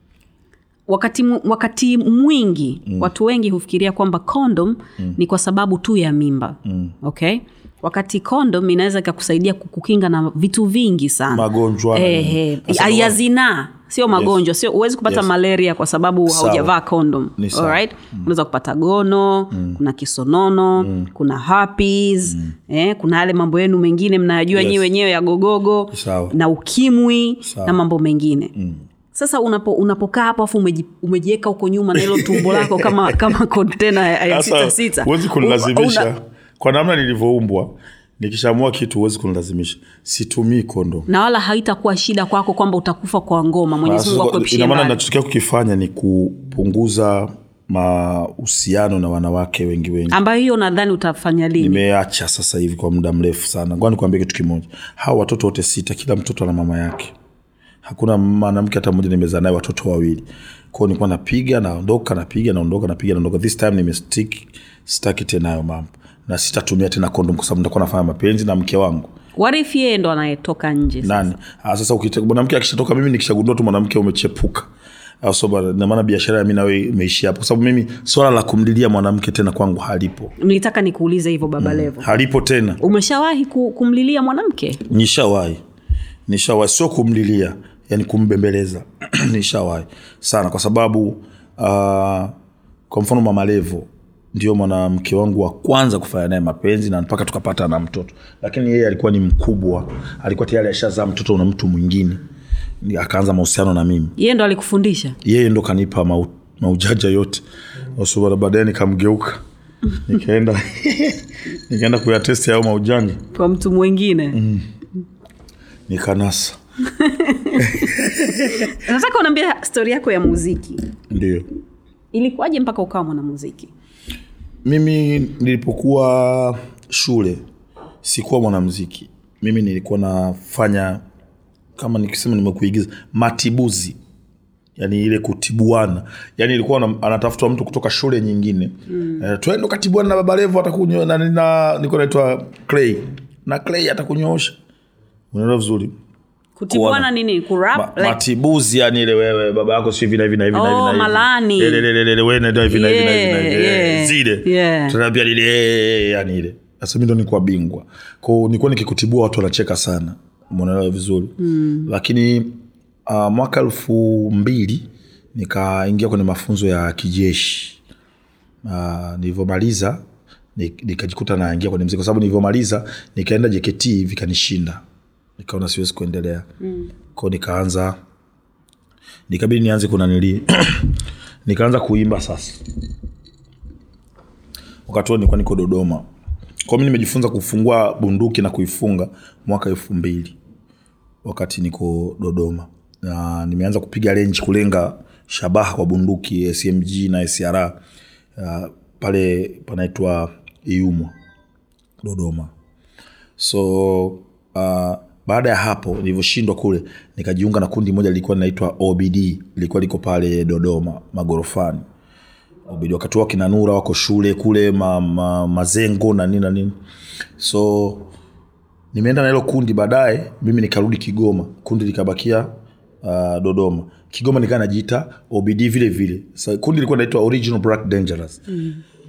S1: wakati, mu- wakati mwingi mm. watu wengi hufikiria kwamba condom mm. ni kwa sababu tu ya mimba mm. okay wakati condom inaweza ikakusaidia kukukinga na vitu vingi sana
S2: Magonjwa na
S1: eh,
S2: nini.
S1: eh,
S2: Sasa
S1: ya
S2: kwa-
S1: zinaa sio magonjwa sio huwezi kupata
S2: Yes.
S1: malaria kwa sababu
S2: Sawa.
S1: haujavaa condom
S2: Ni sawa.
S1: Alright? unaweza kupata gono kuna kisonono kuna herpes eh, kuna yale mambo yenu mengine mnayajua
S2: Yes.
S1: nyiwe wenyewe ya gogogo
S2: Sawa.
S1: na ukimwi
S2: Sawa.
S1: na mambo mengine mm. sasa unapo, unapokaa hapo afu umeji- umejiweka huko nyuma na hilo tumbo lako kama kama kontena ya ya sita
S2: Sasa
S1: sita
S2: huwezi
S1: Una-
S2: kunilazimisha kwa namna nilivyoumbwa nikishamua kitu huwezi kunilazimisha situmii kondo
S1: na wala haitakuwa shida kwako kwamba utakufa kwa ngoma mwenyezi mungu akuepushie
S2: ina maana
S1: mbali.
S2: nachotokea kukifanya ni kupunguza mahusiano na wanawake wengi wengi
S1: ambayo hiyo nadhani utafanya lini
S2: nimeacha sasa hivi kwa muda mrefu sana ngoa nikuambia kitu kimoja hawa watoto wote sita kila mtoto ana mama yake hakuna mwanamke hata mmoja nimezaa naye watoto wawili kwao nilikuwa napiga naondoka napiga naondoka napiga naondoka this time nimestick sitaki tena hayo mambo na sitatumia tena kondom kwa sababu nitakuwa nafanya mapenzi na mke wangu
S1: What if yeye ndo anayetoka nje sasa?
S2: nani ah, sasa ukita- mwanamke akishatoka mimi nikishagundua tu mwanamke umechepuka Ah, so ba- na maana biashara ya mi nawe imeishia hapo kwa sababu mimi swala la kumlilia mwanamke tena kwangu halipo
S1: nilitaka nikuulize hivyo baba levo
S2: halipo tena
S1: umeshawahi ku, kumlilia mwanamke
S2: nishawahi nishawahi sio kumlilia yani kumbembeleza nishawahi sana kwa sababu uh, kwa mfano mama levo ndio mwanamke wangu wa kwanza kufanya naye mapenzi na mpaka tukapata na mtoto lakini yeye alikuwa ni mkubwa alikuwa tayari ashazaa mtoto na mtu mwingine Ni- akaanza mahusiano na mimi
S1: yeye ndo alikufundisha
S2: yeye ndo kanipa mau, maujaja yote so baadaye nikamgeuka nikaenda nikaenda kuyatesti hayo maujanja
S1: kwa mtu mwingine mm.
S2: nikanasa
S1: nataka unaambia stori yako ya muziki
S2: ndio
S1: ilikuwaje mpaka ukawa mwanamuziki
S2: mimi nilipokuwa shule sikuwa mwanamziki mimi nilikuwa nafanya kama nikisema nimekuigiza matibuzi yani ile kutibuana yani ilikuwa na- anatafutwa mtu kutoka shule nyingine mm. uh, twende ukatibuana na baba levo atakunyo na, na nilikuwa naitwa clay na clay atakunyoosha unaelewa vizuri
S1: kutibuana
S2: Kuona.
S1: nini kurap
S2: Ma,
S1: like,
S2: matibuzi yani ile wewe baba yako si hivi na hivi na hivi na hivi
S1: Oh,
S2: na hivi.
S1: malani.
S2: Ile, ile, ile, ile, wewe nenda hivi na hivi na hivi na hivi.
S1: Yeah,
S2: Eh,
S1: yeah,
S2: zile
S1: yeah.
S2: tunaambia lile yani ile sasa mi ndo nikuwa bingwa kwao nilikuwa nikikutibua watu wanacheka sana mnaelewa vizuri mm. lakini uh, mwaka elfu mbili nikaingia kwenye mafunzo ya kijeshi uh, nilivyomaliza ni- nikajikuta naingia kwenye mziki kwa sababu nilivyomaliza nikaenda jkt vikanishinda nikaona siwezi kuendelea mm. kwao nikaanza nikabidi nianze kunanili nikaanza kuimba sasa wakati huo nilikuwa niko dodoma kwa mi nimejifunza kufungua bunduki na kuifunga mwaka elfu mbili wakati niko dodoma na nimeanza kupiga renji kulenga shabaha kwa bunduki smg na sr uh, pale panaitwa iumwa dodoma so uh, baada ya hapo nilivyoshindwa kule nikajiunga na kundi moja lilikuwa linaitwa obd lilikuwa liko pale dodoma magorofani obd wakati wao kina nura wako shule kule ma, ma, mazengo na nini na nini so nimeenda na hilo kundi baadaye mimi nikarudi kigoma kundi likabakia uh, dodoma kigoma nikaa najiita obd vile vile so, kundi lilikuwa naitwa original black dangerous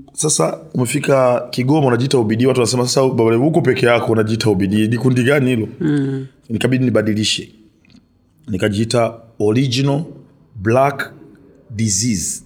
S2: sasa umefika kigoma unajiita ubidi watu wanasema sasa baba Levo, huko peke yako unajiita ubidi ni kundi gani hilo mm. nikabidi nibadilishe nikajiita original black disease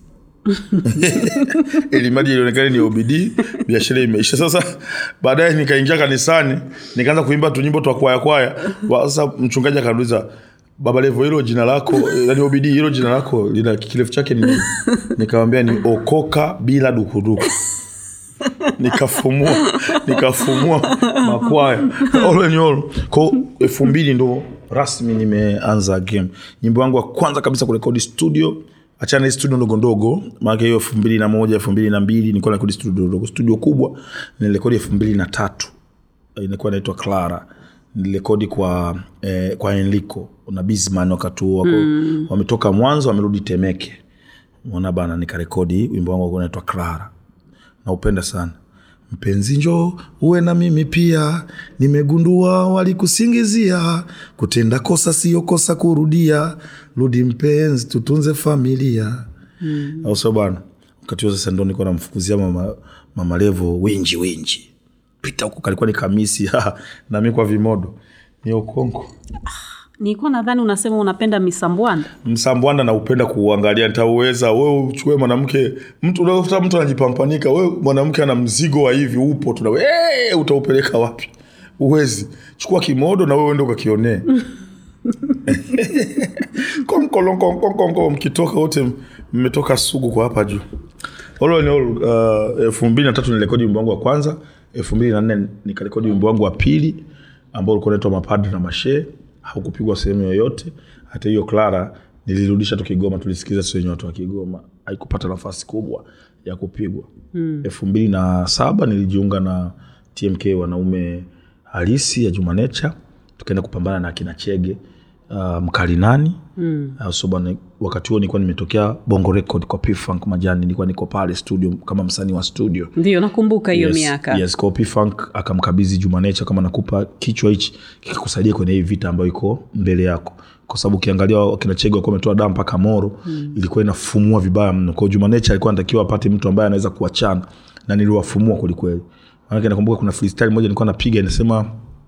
S2: ili mradi ilionekana ni obidi biashara imeisha sasa baadaye nikaingia kanisani nikaanza kuimba tunyimbo twa kwaya kwaya Wa- sasa mchungaji akaniuliza baba levo hilo jina lako yani obidi hilo jina lako lina kirefu chake ni nini nikamwambia ni okoka bila dukuduku nikafumua nikafumua makwaya all in all ko elfu mbili ndo rasmi nimeanza game nyimbo yangu ya kwanza kabisa kurekodi studio achana hii studio ndogo ndogo maanake hiyo elfu mbili na moja elfu mbili na mbili nilikuwa narekodi studio ndogo studio kubwa nilirekodi elfu mbili na tatu inakuwa inaitwa clara nilirekodi kwa eh, kwa enliko na bisman wakati huo wako mm. wametoka mwanzo wamerudi temeke mwana bana nikarekodi wimbo wangu ulikuwa unaitwa clara naupenda sana mpenzi njo uwe na mimi pia nimegundua walikusingizia kutenda kosa siyo kosa kurudia rudi mpenzi tutunze familia mm. au sio bana wakati huo sasa ndo nilikuwa namfukuzia mama, mama levo winji winji pita huko kalikuwa ni kamisi nami kwa vimodo ni ukongo
S1: nilikuwa nadhani unasema unapenda misambwanda
S2: msambwanda naupenda kuuangalia nitauweza we uchukue mwanamke mtu unakuta mtu anajipampanika we mwanamke ana mzigo wa hivi upo tuna hey, utaupeleka wapi uwezi chukua kimodo na wewe ende ukakionee konkolonkonkonkonko mkitoka wote mmetoka sugu kwa hapa juu all in all uh, elfu mbili na tatu nirekodi wimbo wangu wa kwanza elfu mbili na nne nikarekodi wimbo wangu wa pili ambao ulikuwa unaitwa mapadri na mashee haukupigwa sehemu yoyote hata hiyo clara nilirudisha tu kigoma tulisikiza sisi wenye watu wa kigoma haikupata nafasi kubwa ya kupigwa elfu mbili na saba nilijiunga na tmk wanaume halisi ya jumanecha tukaenda kupambana na akina chege uh, mkalinani mm. uh, so bwana wakati huo nilikuwa nimetokea bongo record kwa pfunk majani nilikuwa niko pale studio kama msanii wa studio
S1: ndio nakumbuka hiyo
S2: yes,
S1: miaka
S2: yes, kwa P-Funk akamkabidhi Jumanecha kama nakupa kichwa hichi kikikusaidia kwenye hii vita ambayo iko mbele yako kwa sababu ukiangalia wakina Chege walikuwa wametoa damu mpaka Moro mm. ilikuwa inafumua vibaya mno. Kwa hiyo Jumanecha alikuwa anatakiwa apate mtu ambaye anaweza kuachana na niliwafumua kwelikweli. Maana nakumbuka kuna freestyle moja nilikuwa napiga inasema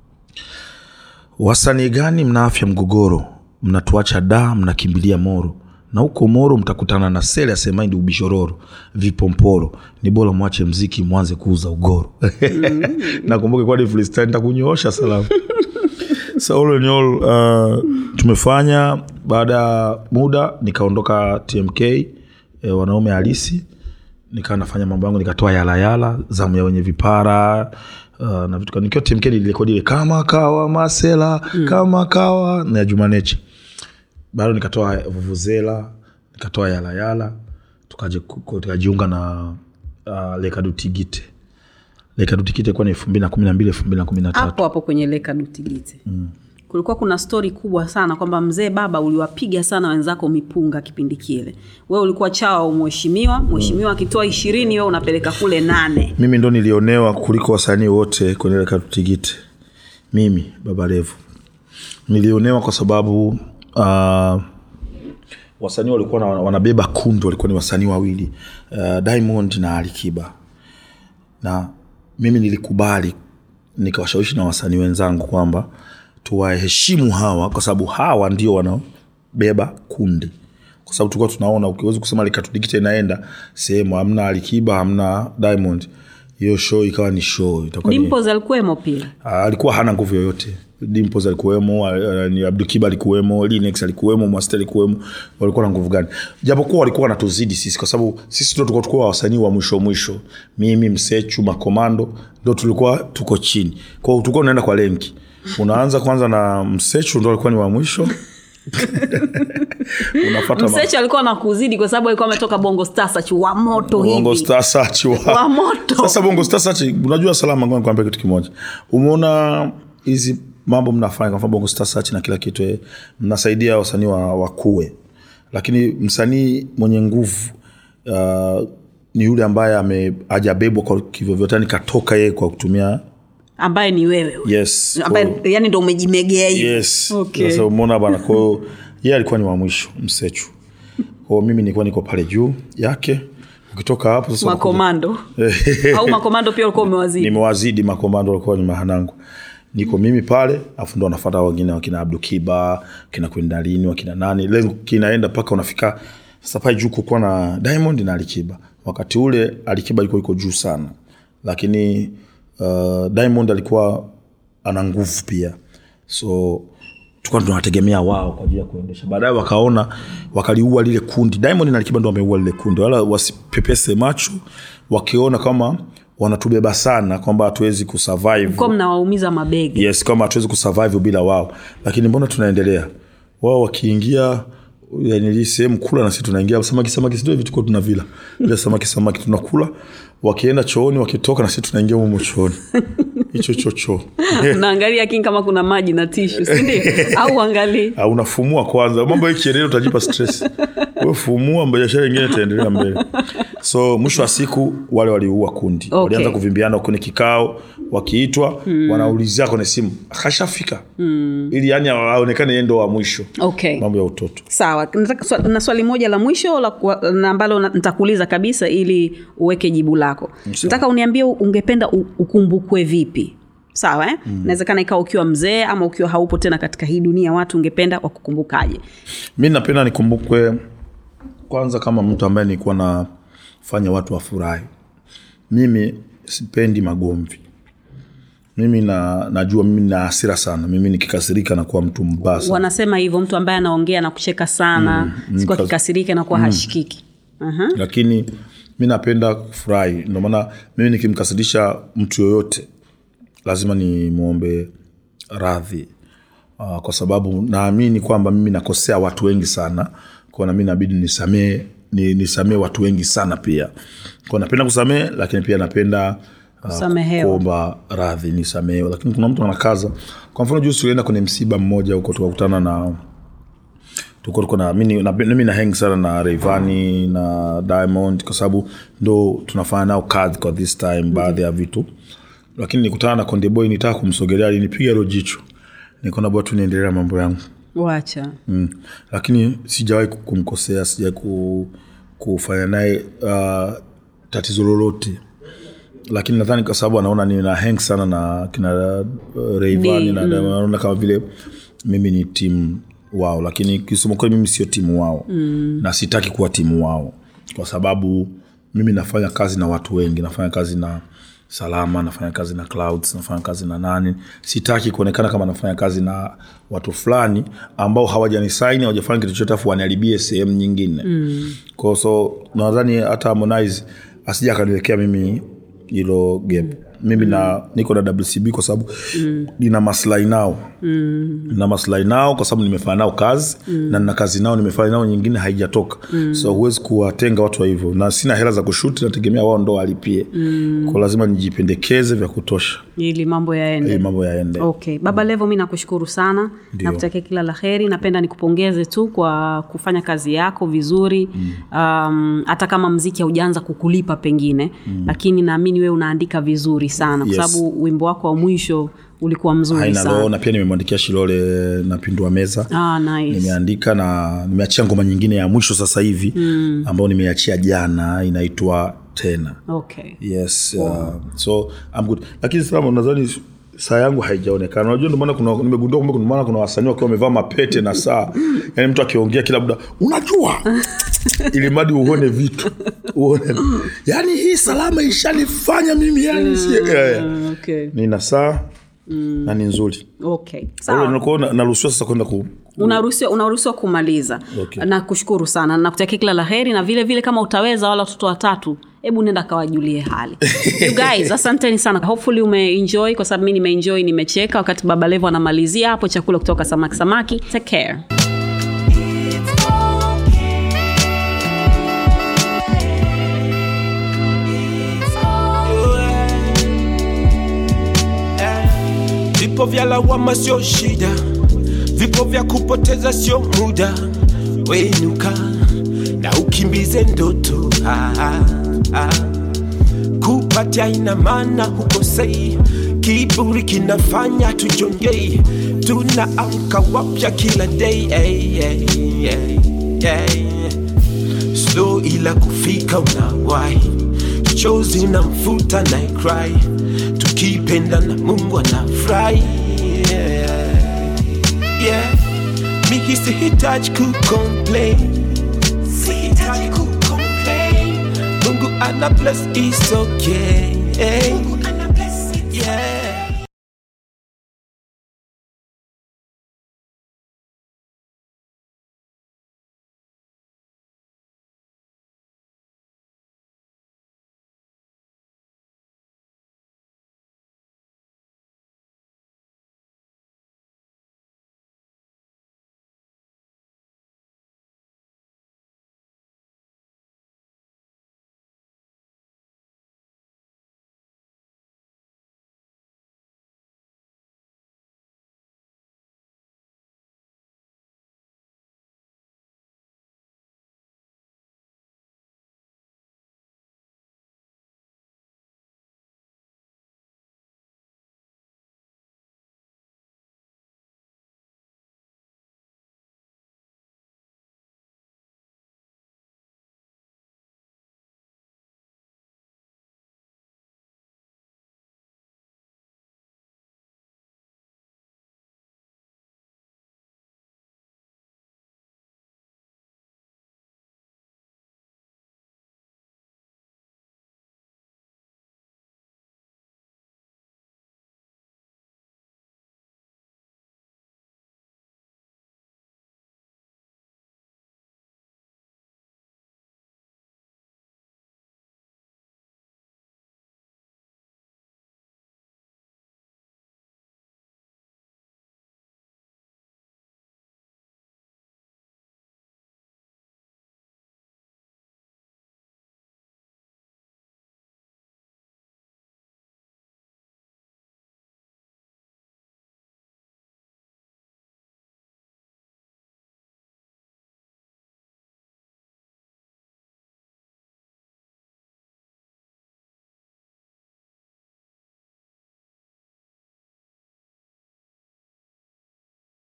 S2: wasanii gani mna afya mgogoro mnatuacha da mnakimbilia moro na huko moro mtakutana na sele asemaindi ubishororo vipomporo ni bora mwache mziki mwanze kuuza ugoro nakumbuka kwa ni freestyle nitakunyoosha salamu so all in all, uh, tumefanya baada ya muda nikaondoka tmk eh, wanaume halisi nikawa nafanya mambo yangu nikatoa yalayala zamu ya wenye vipara uh, na vitu kama- nikiwa tmk nilirekodi ile kama kawa masela mm. kama kawa na ya jumanechi bado nikatoa vuvuzela nikatoa yalayala tukaje- ku- tukajiunga na uh, lekadutigite lekadutigite kuwa ni elfu mbili na kumi na mbili elfu mbili na kumi na tatu
S1: hapo hapo kwenye leka dutigite mm. kulikuwa kuna stori kubwa sana kwamba mzee baba uliwapiga sana wenzako mipunga kipindi kile we ulikuwa chawa mheshimiwa mheshimiwa akitoa ishirini we unapeleka kule nane
S2: mimi ndo nilionewa kuliko wasanii wote kwenye ile katutigite mimi baba levu nilionewa kwa sababu uh, wasanii walikuwa na, wanabeba kundi walikuwa ni wasanii wawili uh, diamond na alikiba na mimi nilikubali nikawashawishi na wasanii wenzangu kwamba tuwaheshimu hawa kwa sababu hawa ndio wanaobeba kundi kwa sababu tulikuwa tunaona ukiwezi kusema likatudigita inaenda sehemu hamna alikiba hamna diamond hiyo show ikawa ni show itakuwa ni,
S1: dimpos alikuwemo pia
S2: Ah, alikuwa hana nguvu yoyote dimpos alikuwemo ah, ni abdukiba alikuwemo linex alikuwemo master alikuwemo walikuwa na nguvu gani japokuwa walikuwa wanatuzidi sisi kwa sababu sisi ndo tulikuwa tulikuwa wasanii wa mwisho mwisho mimi msechu makomando ndo tulikuwa tuko chini kwao tulikuwa unaenda kwa lenki unaanza kwanza na msechu ndo alikuwa ni wa mwisho unafata ma-
S1: msechi alikuwa na kuzidi kwa sababu alikuwa ametoka bongo stars wa moto
S2: bongo
S1: hivi
S2: star search wa,
S1: wa moto
S2: sasa bongo star search unajua salama ngoja nikwambie kitu kimoja umeona hizi mambo mnafanya kwa mfano bongo star search na kila kitu eh, mnasaidia wasanii wa wakue lakini msanii mwenye nguvu uh, ni yule ambaye ame hajabebwa kwa kivyovyote yani katoka yeye kwa kutumia
S1: ambaye ni wewe
S2: yes
S1: ambaye
S2: kwa-
S1: yani ndo umejimegea hivi
S2: yes
S1: Okay.
S2: sasa umeona bana kwao yeye alikuwa ni wa mwisho msechu kwao mimi nilikuwa niko pale juu yake ukitoka hapo sasa unakuja-
S1: makomando au makomando pia ulikuwa umewazidi
S2: nimewazidi makomando walikuwa ni mahanangu niko mimi pale afu ndo wanafata wengine wakina abdu kiba kina kwendalini wakina nani lengo kinaenda mpaka unafika sasa pale juu kukuwa na diamond na alikiba wakati ule alikiba ilikuwa iko juu sana lakini uh, diamond alikuwa ana nguvu pia so tulikuwa tunawategemea wao kwa ajili ya kuendesha baadaye wakaona wakaliua lile kundi diamond na alikiba ndo wameua lile kundi wala wasipepese macho wakiona kama wanatubeba sana kwamba hatuwezi kusurvive
S1: kwa mnawaumiza mabegi
S2: yes kama hatuwezi kusurvive bila wao lakini mbona tunaendelea wao wakiingia yani hii sehemu kula na sisi tunaingia samaki samaki sio vitu kwa tunavila bila samaki samaki tunakula wakienda chooni wakitoka na sisi tunaingia humo chooni hicho chocho
S1: unaangalia king kama kuna maji na tishu sindio au angalii
S2: Ah, unafumua kwanza mambo ikiendelea utajipa stress we fumua biashara ingine itaendelea mbele so mwisho wa siku wale waliua kundi
S1: Okay.
S2: walianza kuvimbiana kwenye kikao wakiitwa mm. wanaulizia kwenye simu akashafika mm. ili yani aonekane yeye ndo wa mwisho
S1: okay
S2: mambo ya utoto
S1: sawa Nataka swa- na swali moja la mwisho la kuwa- na ambalo na- nitakuuliza kabisa ili uweke jibu lako nataka uniambie ungependa u- ukumbukwe vipi sawa eh? mm. nawezekana ikawa ukiwa mzee ama ukiwa haupo tena katika hii dunia watu ungependa wakukumbukaje
S2: mi napenda nikumbukwe kwanza kama mtu ambaye nilikuwa nafanya watu wafurahi mimi sipendi magomvi mimi na, najua mimi na hasira sana mimi nikikasirika nakuwa mtu mbaya sana.
S1: wanasema hivyo mtu ambaye anaongea na kucheka sana mm, siku
S2: kas-
S1: akikasirika nakuwa mm. hashikiki uh-huh.
S2: lakini mi napenda kufurahi ndio maana mimi nikimkasirisha mtu yoyote lazima nimwombe radhi uh, kwa sababu naamini kwamba mimi nakosea watu wengi sana kwa nami nabidi nisamee ni, nisamee watu wengi sana pia kwa napenda kusamee lakini pia napenda uh,
S1: Kusamehewa.
S2: kuomba radhi nisamehewe lakini kuna mtu anakaza kwa mfano juzi tulienda kwenye msiba mmoja huko tukakutana na tuko tuko na mimi na, mimi na hang sana na Rayvanny na Diamond kwa sababu ndo tunafanya nao kazi kwa this time baadhi ya vitu lakini nikutana na Konde Boy nitaka kumsogelea alinipiga hilo jicho nikaona bwana tu niendelea mambo yangu
S1: wacha
S2: mm. lakini sijawahi ku- kumkosea sijawahi ku, kufanya naye uh, tatizo lolote lakini nadhani kwa sababu anaona nina hang sana na kina uh, Rayvanny
S1: Ni,
S2: na Diamond, anaona kama vile mimi ni timu wao lakini kisema kweli mimi sio timu wao mm. na sitaki kuwa timu wao kwa sababu mimi nafanya kazi na watu wengi nafanya kazi na salama nafanya kazi na clouds nafanya kazi na nani sitaki kuonekana kama nafanya kazi na watu fulani ambao hawajanisaini hawajafanya kitu chochote afu waniharibie sehemu nyingine mm. kwao so nadhani hata harmonize asija akaniwekea mimi hilo gap mimi na niko na wcb kwa sababu mm. nina maslahi nao mm. na maslahi nao kwa sababu nimefanya nao kazi mm. na nina kazi nao nimefanya nao nyingine haijatoka mm. so huwezi kuwatenga watu wa hivyo na sina hela za kushuti nategemea wao ndo walipie mm. kwa lazima nijipendekeze vya kutosha
S1: ili mambo yaende
S2: ili mambo yaende
S1: okay baba levo mi nakushukuru sana
S2: Ndio.
S1: nakutakia kila la heri napenda nikupongeze tu kwa kufanya kazi yako vizuri um, hata kama mziki haujaanza kukulipa pengine mm. lakini naamini wewe unaandika vizuri sana kwa
S2: Yes.
S1: sababu wimbo wako wa mwisho ulikuwa mzuri
S2: haina
S1: sana
S2: loo na pia nimemwandikia shilole napindua meza
S1: ah, nice.
S2: nimeandika na nimeachia ngoma nyingine ya mwisho sasa hivi mm. ambayo nimeachia jana inaitwa tena
S1: okay
S2: yes uh, so I'm good lakini sasa nadhani saa yangu haijaonekana unajua ndio maana kuna nimegundua kwamba kuna maana kuna wasanii wakiwa wamevaa mapete na saa yani mtu akiongea kila muda unajua ili mradi uone vitu uone yani hii salama ishanifanya mimi yani si yeah, yeah.
S1: Ah, okay.
S2: nina saa na ni nzuri
S1: okay
S2: Kwa
S1: sawa
S2: hiyo nakuwa na- naruhusiwa sasa kwenda ku
S1: unaruhusiwa unaruhusiwa kumaliza
S2: Okay.
S1: na kushukuru sana nakutakia kila la heri na vile vile kama utaweza wala watoto watatu hebu nenda kawajulie hali you guys asanteni sana hopefully umeenjoy kwa sababu mi nimeenjoy nimecheka wakati baba levo anamalizia hapo chakula kutoka samaki samaki take care
S3: Vipo vya lawama sio shida, vipo vya kupoteza sio muda. Wenuka na ukimbize ndoto ah, ah, ah. Kupatia ina maana hukosei, kiburi kinafanya tujongei, tunaamka wapya kila day hey, hey, hey, hey. slow ila kufika unawahi chozi na mfuta na cry tukipenda na mungu anafurahi yeah. yeah. mi sihitaji kucomplain sihitaji kucomplain mungu ana bless is okay mungu ana bless yeah